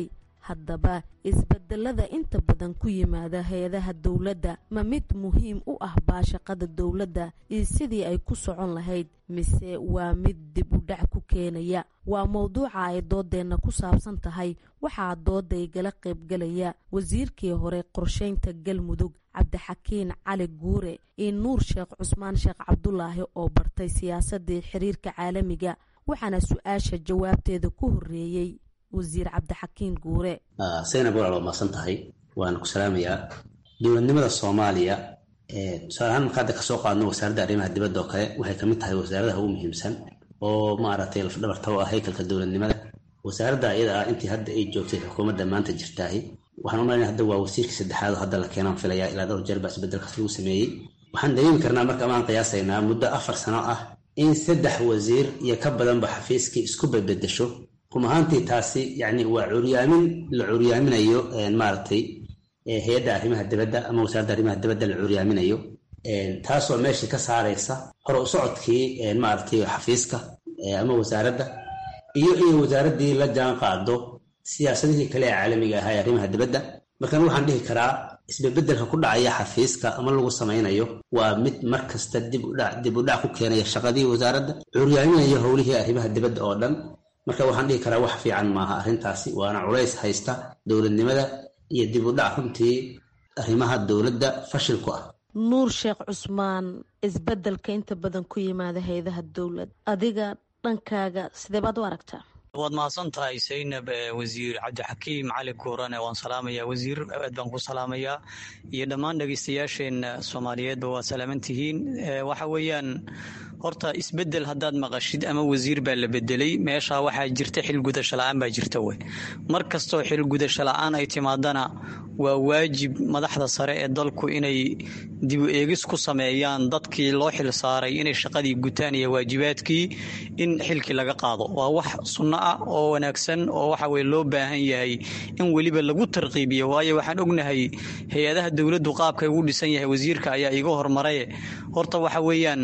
haddaba isbedelada inta badan ku yimaada hay-adaha dowladda ma mid muhiim u ah baashaqada dowladda iyo sidii ay ku socon lahayd mise waa mid dib u dhac ku keenaya waa mowduuca ay doodeenna ku saabsan tahay waxaa dooda igala qaybgalaya wasiirkii hore qorsheynta galmudug cabdixakiin cali guure iyo nuur sheekh cusmaan sheekh cabdulaahi oo bartay siyaasadii xiriirka caalamiga waxaana su-aasha jawaabteeda ku horeeyey wasiir cabdixakiin guure saynab walaal waa maasan tahay waana ku salaamayaa dowladnimada soomaaliya tusaale ahaan marka hadda kasoo qaadno wasaaradda arrimaha dibadda oo kale waxay kamid tahay wasaaradaha ugu muhiimsan oo maaragtay lafdhabarta u ah haykalka dowladnimada wasaaradda iyada ah intii hadda ay joogtay xukuumadda maanta jirtaahi waxaan u malayna hadda waa wasiirkii saddexaad oo hadda la keenaan filayaa ilaa dhowr jeer baa isbedelkaas lagu sameeyey waxaan dareemi karnaa marka amaan qiyaasaynaa muddo afar sano ah in saddex wasiir iyo ka badanba xafiiskii isku bedbedesho rum ahaantii taasi yani waa curyaamin la curyaaminayo maaragtay hay-adda arrimaha dibadda ama wasaaradda arrimaha dibadda la curyaaminayo taasoo meeshii ka saaraysa hore u socodkii maaragtay xafiiska ama wasaaradda iyo in wasaaraddii la jaan qaado siyaasadihii kale ee caalamiga ahaa ee arrimaha dibadda markan waxaan dhihi karaa isbebedelka ku dhacaya xafiiska ama lagu samaynayo waa mid mar kasta dib u dhac ku keenaya shaqadii wasaaradda curyaaminayo howlihii arrimaha dibadda oo dhan marka waxaan dhihi karaa wax fiican maaha arrintaasi waana culays haysta dowladnimada iyo dib u dhac runtii arrimaha dowladda fashil ku ah nuur sheekh cusmaan isbedelka inta badan ku yimaada hay-adaha dowlad adiga dhankaaga sidee baad u aragtaa waad mahadsan tahay saynab wasiir cabdixakiim cali guurane waan salaamayaa wasiir aad baan ku salaamayaa iyo dhammaan dhegeystayaasheenna soomaaliyeedba waa salaaman tihiin waxa weeyaan horta isbedel haddaad maqashid ama wasiir baa la bedelay meeshaa waxaa jirta xilgudasho la-aan baa jirta wey mar kastoo xilgudasho la-aan ay timaadana waa waajib madaxda sare ee dalku inay dibu eegis ku sameeyaan dadkii loo xil saaray inay shaqadii gutaan iyo waajibaadkii in xilkii laga qaado waa wax sunno ah oo wanaagsan oo waxa weye loo baahan yahay in weliba lagu tarqiibiyo waayo waxaan ognahay hay-adaha dowladdu qaabkay ugu dhisan yahay wasiirka ayaa iga hormaraye horta waxa weeyaan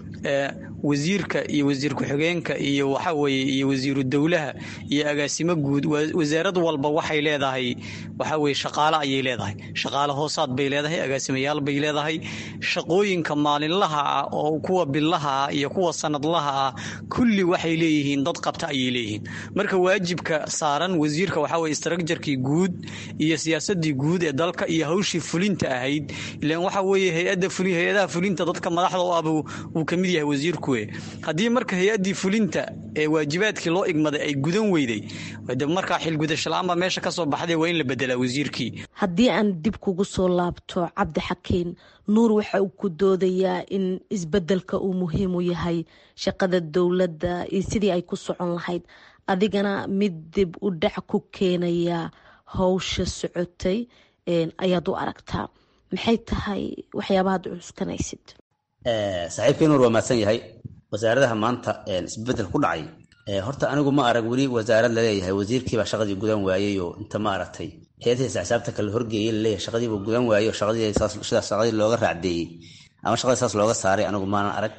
wasiirka iyo wasiir ku-xigeenka iyo waxaweye iyo wasiiru dowlaha iyo agaasimo guud wasaarad walba waxay leedahay waxaweye shaqaale ayay leedahay shaqaale hoosaad bay leedahay agaasimayaal bay leedahay shaqooyinka maalinlaha ah oo kuwa billaha ah iyo kuwa sanadlaha ah kulli waxay leeyihiin dad qabta ayay leeyihiin marka waajibka saaran wasiirka waxaweye istraakjarkii guud iyo siyaasadii guud ee dalka iyo hawshii fulinta ahayd ilan waxa weye hay-adaha fulinta dadka madaxda u ah uu kamid yahay wasiirku haddii marka hay-adii fulinta ee waajibaadkii loo igmaday ay gudan weyday de markaa xilgudashalaanba meesha kasoo baxday waa in la bedelaa wasiirkii haddii aan dib kugu soo laabto cabdixakiin nuur waxa uu ku doodayaa in isbedelka uu muhiim u yahay shaqada dowladda iyo sidii ay ku socon lahayd adigana mid dib u dhac ku keenaya howsha socotay ayaad u aragtaa maxay tahay waxyaabahaad cuskanaysid saaxiibkii nuur waa mahadsan yahay wasaaradaha maanta isbedel ku dhacay horta anigu ma arag weli wasaarad laleeyahay wasiirkiibaa shaqadii gudan waayey oo inta ma aragtay hay-adihiisa xisaabta kale horgeeyey laleeyahay shaqadiibuu gudan waayey oo shaqadiisidaas shaqadii looga raacdeeyey ama shaqadii saas looga saaray anigu maanan arag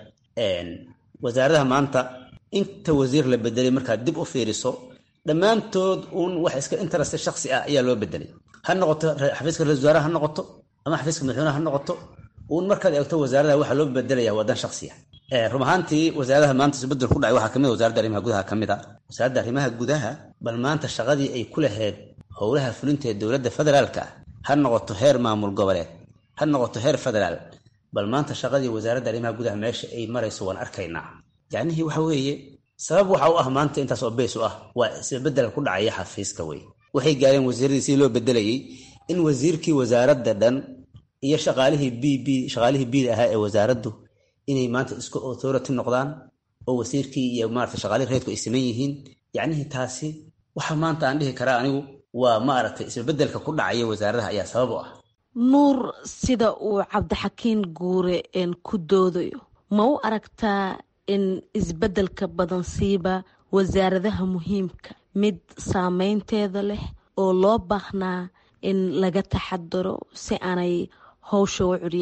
wasaaradaha maanta inta wasiir la bedelay markaad dib u fiiriso dhammaantood uun wax iska interest shaksi ah ayaa loo bedelay ha noqoto xafiiska ra-isul wasaaraha ha noqoto ama xafiiska madaxweynaha ha noqoto uun markaad eegto wasaaradaha waxaa loo bedelaya wadan shaksiya run ahaantii wasaaradaha maanta isbedel ku dhacay waxaa kamid wasaaradda arrimaha gudaha ka mid a wasaaradda arrimaha gudaha bal maanta shaqadii ay ku lahayd howlaha fulinta ee dowladda federaalka ah ha noqoto heer maamul goboleed ha noqoto heer federaal bal maanta shaqadii wasaaradda arrimaha gudaha meesha ay marayso waan arkaynaa yacnihii waxa weeye sabab waxa u ah maanta intaas oo beys u ah waa isbedel ku dhacaya xafiiska wey waxay gaareen wasiiradii sidii loo bedelayay in wasiirkii wasaaradda dhan iyo shaqaalihii b b shaqaalihii bida ahaa ee wasaaraddu inay maanta isku authority noqdaan oo wasiirkii iyo maarata shaqaalihii reedku ay saman yihiin yacnihii taasi waxa maanta aan dhihi karaa anigu waa maaragtay isbebedelka ku dhacaya wasaaradaha ayaa sabab u ah nuur sida uu cabdixakiin guure ku doodayo ma u aragtaa in isbedelka badan siiba wasaaradaha muhiimka mid saameynteeda leh oo loo baahnaa in laga taxadaro si aanay howsha u curyaamin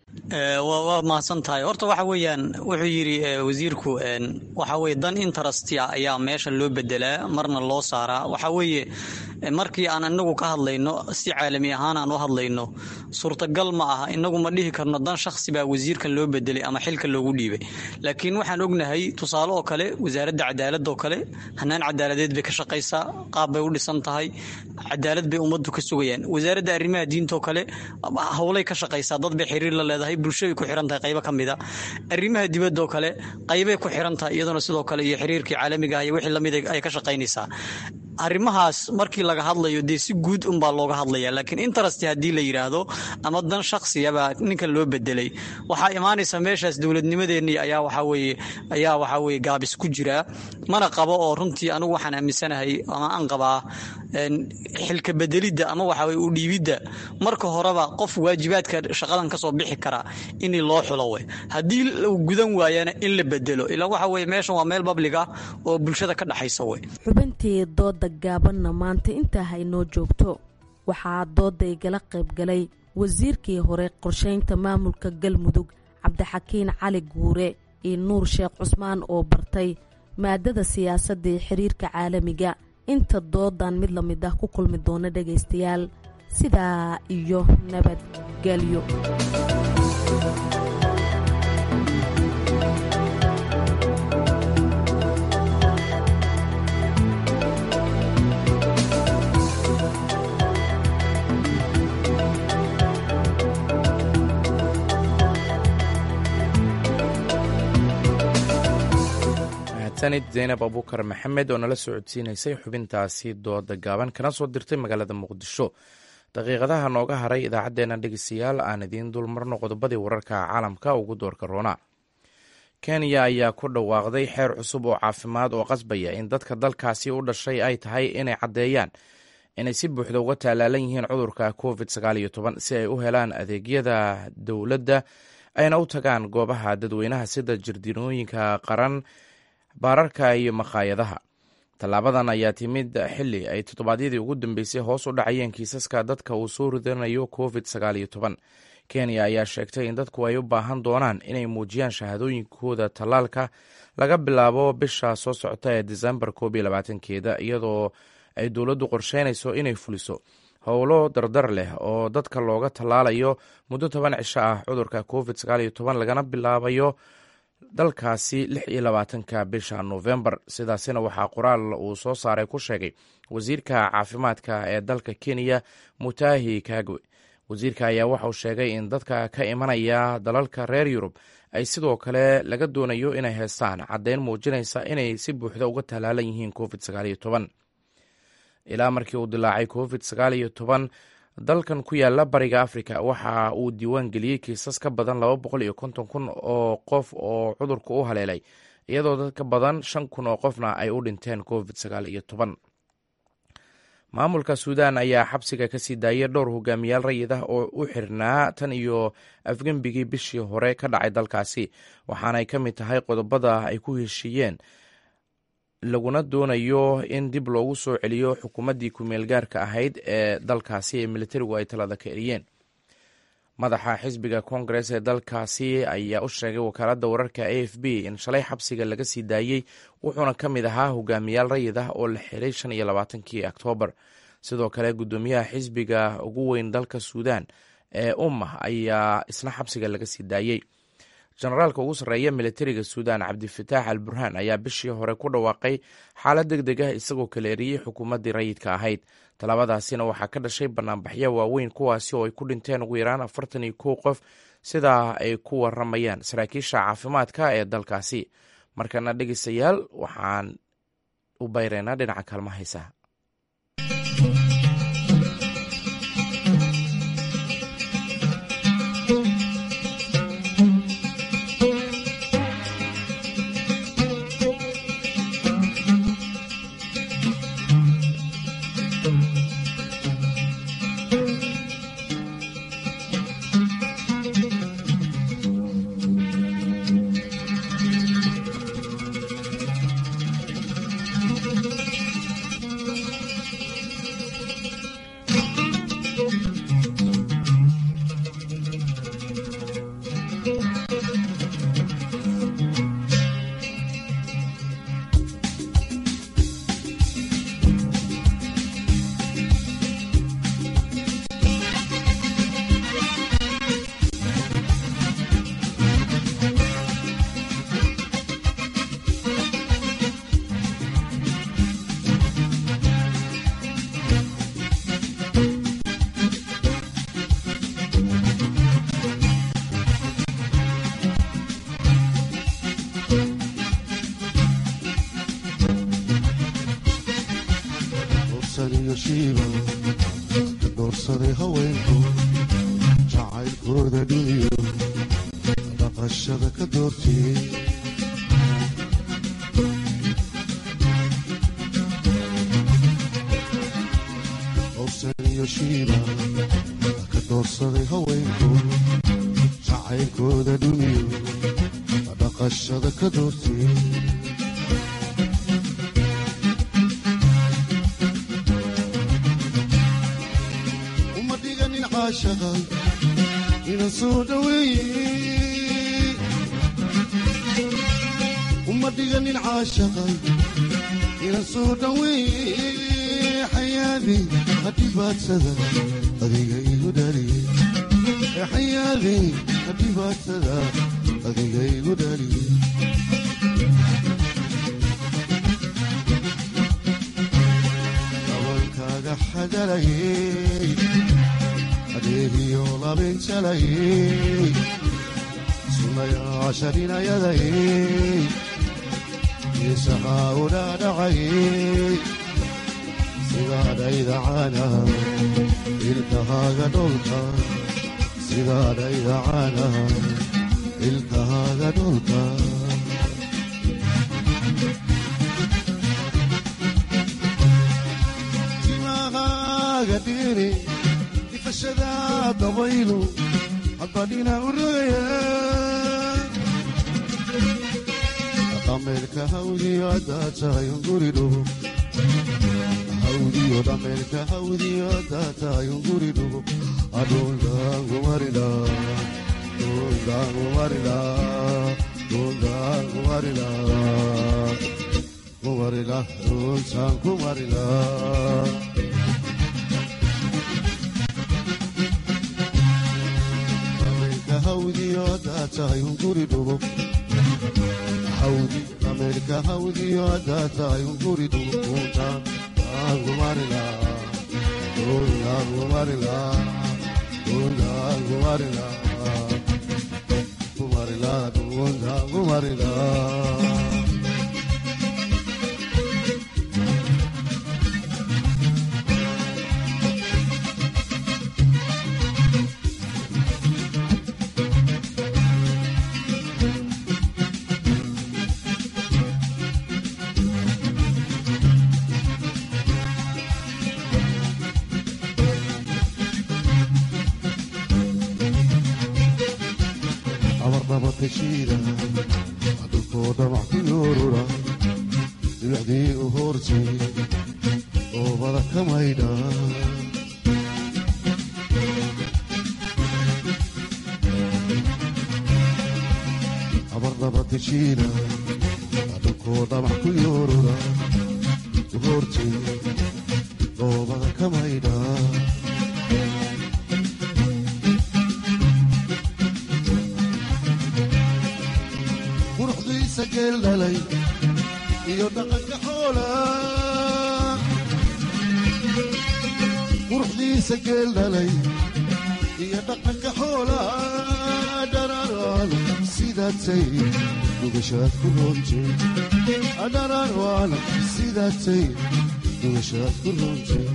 waa mahadsan tahay horta waxa weeyaan wuxuu yidhi wasiirku waxa weye dan interest ah ayaa meesha loo bedelaa marna loo saaraa waxa weeye markii aan inagu ka hadlayno si caalami ahaan aan u hadlayno suurtagal ma aha inagu ma dhihi karno dan shakhsi baa wasiirkan loo bedelay ama xilka loogu dhiibay laakiin waxaan ognahay tusaale oo kale wasaaradda cadaaladda oo kale hanaan cadaaladeed bay ka shaqaysaa qaab bay u dhisan tahay cadaalad bay ummaddu ka sugayaan wasaaradda arrimaha diinta oo kale howlay ka shaqaysaa dad bay xiriir la leedahay bulshaday ku xiran tahay qaybo ka mid a arrimaha dibadda oo kale qaybay ku xiran tahay iyaduna sidoo kale iyo xiriirkii caalamiga ah iyo wixii lamid ay ka shaqaynaysaa arrimahaas markii laga hadlayo dee si guud unbaa looga hadlaya laakiin interest haddii la yidhaahdo ama dan shaksiyabaa ninkan loo bedelay waxaa imaanaysa meeshaas dowladnimadeenii ayaa waxaweye ayaa waxaa weye gaabis ku jiraa mana qabo oo runtii anigu waxaan aaminsanahay ama aan qabaa xilka bedelidda ama waxaweye u dhiibidda marka horeba qof waajibaadka shaqadan kasoo bixi karaa in loo xulo we haddii uu gudan waayana in la bedelo ilaa waxa weye meeshan waa meel bablig ah oo bulshada ka dhexaysa we xubintii dooda gaabanna maanta intaa haynoo joogto waxaa dooda igala qayb galay wasiirkii hore qorshaynta maamulka galmudug cabdixakiin cali guure iyo nuur sheekh cusmaan oo bartay maadada siyaasadda ee xiriirka caalamiga inta doodan mid la mid ah ku kulmi doona dhagaystayaal sidaa iyo nabadgelyo sanid zaynab abuukar maxamed oo nala socodsiinaysay xubintaasi dooda gaaban kana soo dirtay magaalada muqdisho daqiiqadaha nooga haray idaacaddeenna dhegeystayaal aan idiin dulmarno qodobadii wararka caalamka ugu doorka roona kenya ayaa ku dhawaaqday xeer cusub oo caafimaad oo qasbaya in dadka dalkaasi u dhashay ay tahay inay caddeeyaan inay si buuxda uga tallaalan yihiin cudurka covid si ay u helaan adeegyada dowladda ayna u tagaan goobaha dadweynaha sida jardiinooyinka qaran baararka iyo makhaayadaha tallaabadan ayaa timid xili ay toddobaadyadii ugu dambeysay hoos u dhacayeen kiisaska dadka uu soo ridanayo covid kenya ayaa sheegtay in dadku ay u baahan doonaan inay muujiyaan shahaadooyinkooda tallaalka laga bilaabo bisha soo socota ee disembar keeda iyadoo ay dowladdu qorsheynayso inay fuliso howlo dardar leh oo dadka looga tallaalayo muddo toban cisho ah cudurka covid lagana bilaabayo dalkaasi lix iyo labaatanka bisha novembar sidaasina waxaa qoraal uu soo saaray ku sheegay wasiirka caafimaadka ee dalka kenya mutahi kagwe wasiirka ayaa waxauu sheegay in dadka ka imanaya dalalka reer yurub ay sidoo kale laga doonayo inay heestaan caddeyn muujinaysa inay si buuxda uga tallaalan yihiin covid ilaa markii uu dilaacay covid dalkan ku yaala bariga africa waxa uu diiwaan geliyey kiisas ka badan laba boqol iyo konton kun oo qof oo cudurka u haleelay iyadoo dad ka badan shan kun oo qofna ay u dhinteen covid sagaal iyo toban maamulka suudan ayaa xabsiga kasii daayay dhowr hogaamiyaal rayid ah oo u xirnaa tan iyo afgembigii bishii hore ka dhacay dalkaasi waxaanay ka mid tahay qodobada ay ku heshiiyeen laguna doonayo in dib loogu soo celiyo xukuumaddii kumeel gaarka ahayd ee dalkaasi ee militarigu ay talada ka eriyeen madaxa xisbiga kongares ee dalkaasi ayaa u sheegay wakaaladda wararka a f b in shalay xabsiga laga sii daayey wuxuuna ka mid ahaa hogaamiyaal rayid ah oo la xiray shan iyo labaatankii oktoobar sidoo kale guddoomiyaha xisbiga ugu weyn dalka suudan ee ummah ayaa isna xabsiga laga sii daayey jenaraalka ugu sarreeya militariga suudan cabdifataax al burhaan ayaa bishii hore ku dhawaaqay xaalad deg deg ah isagoo kala eriyey xukuumaddii rayidka ahayd tallaabadaasina waxaa ka dhashay banaanbaxyo waaweyn kuwaasi oo ay ku dhinteen ugu yaraan afartan iyo kow qof sidaa ay ku waramayaan saraakiisha caafimaadka ee dalkaasi markana dhegeystayaal waxaan u bayreynaa dhinaca kaalma haysaha doorsaday haweenku jacaylkooda dhumiyo dhaqashada ka doortiyey owsan iyo shiiba ka doorsaday haweenku jacaylkooda dhumiyo dhaqashada ka doortiyey uma dhiganin caashaqa inan soo dhaweeye uma dhiganin caashaqa inan soo dhaweeye xayaadi hadhibaadsada adiga igu dhaliye xayaadi hadhibaadsada adiga igu dhaliye dabalkaaga xadalayey adeegiyo labinjalayey sunayaasha dhinayadayey isahaa u dhaadhacayey sidaadhayda caanaha ilkahaaga dholka sidaadhayda caanaha ilkahaaga dholka timahaaga dhiiri ifashada dabaylu hadbadhina u rogaya dhameelka hawdiyo haddaa tahay unguri dhugo hawdiyo dhameelka hawdiyo haddaa tahay unguri dhugo adhundaangumarila dhundaangumarila dhundaangumarila kumarila dhuntaan kumarila dhameelka hawdiyo haddaa tahay unguri dhugo hawdi dhameelka hawdiyo haddaa tahay unguri dhugo dhuntaan angumarila dhundaangumarila dhundaangumarila kumarila dhundaangumarila abarnabatashiida dhulkoo dhamac ku yoorura dhibacdii u hoortay oobada ka maydha abarnabatashiida dhulkoo dhamac ku yoorura u hoortay oobada ka maydha quruxdiisa geel dhalay iyo dhaqanka xoola quruxdiisa geel dhalay iyo dhaqanka xoola dhararaan sidaatay dugashaad ku roontay dhararaan sidaatay dugashaad ku roontay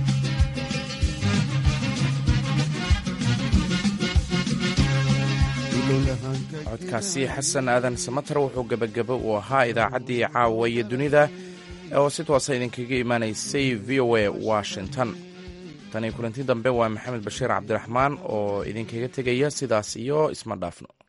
codkaasi xasan aadan samatar wuxuu gebagabo uu ahaa idaacaddii caawa iyo dunida oo si toosa idinkaga imaanaysay v o a washington tani kulanti dambe waa maxamed bashiir cabdiraxmaan oo idinkaga tegaya sidaas iyo isma dhaafno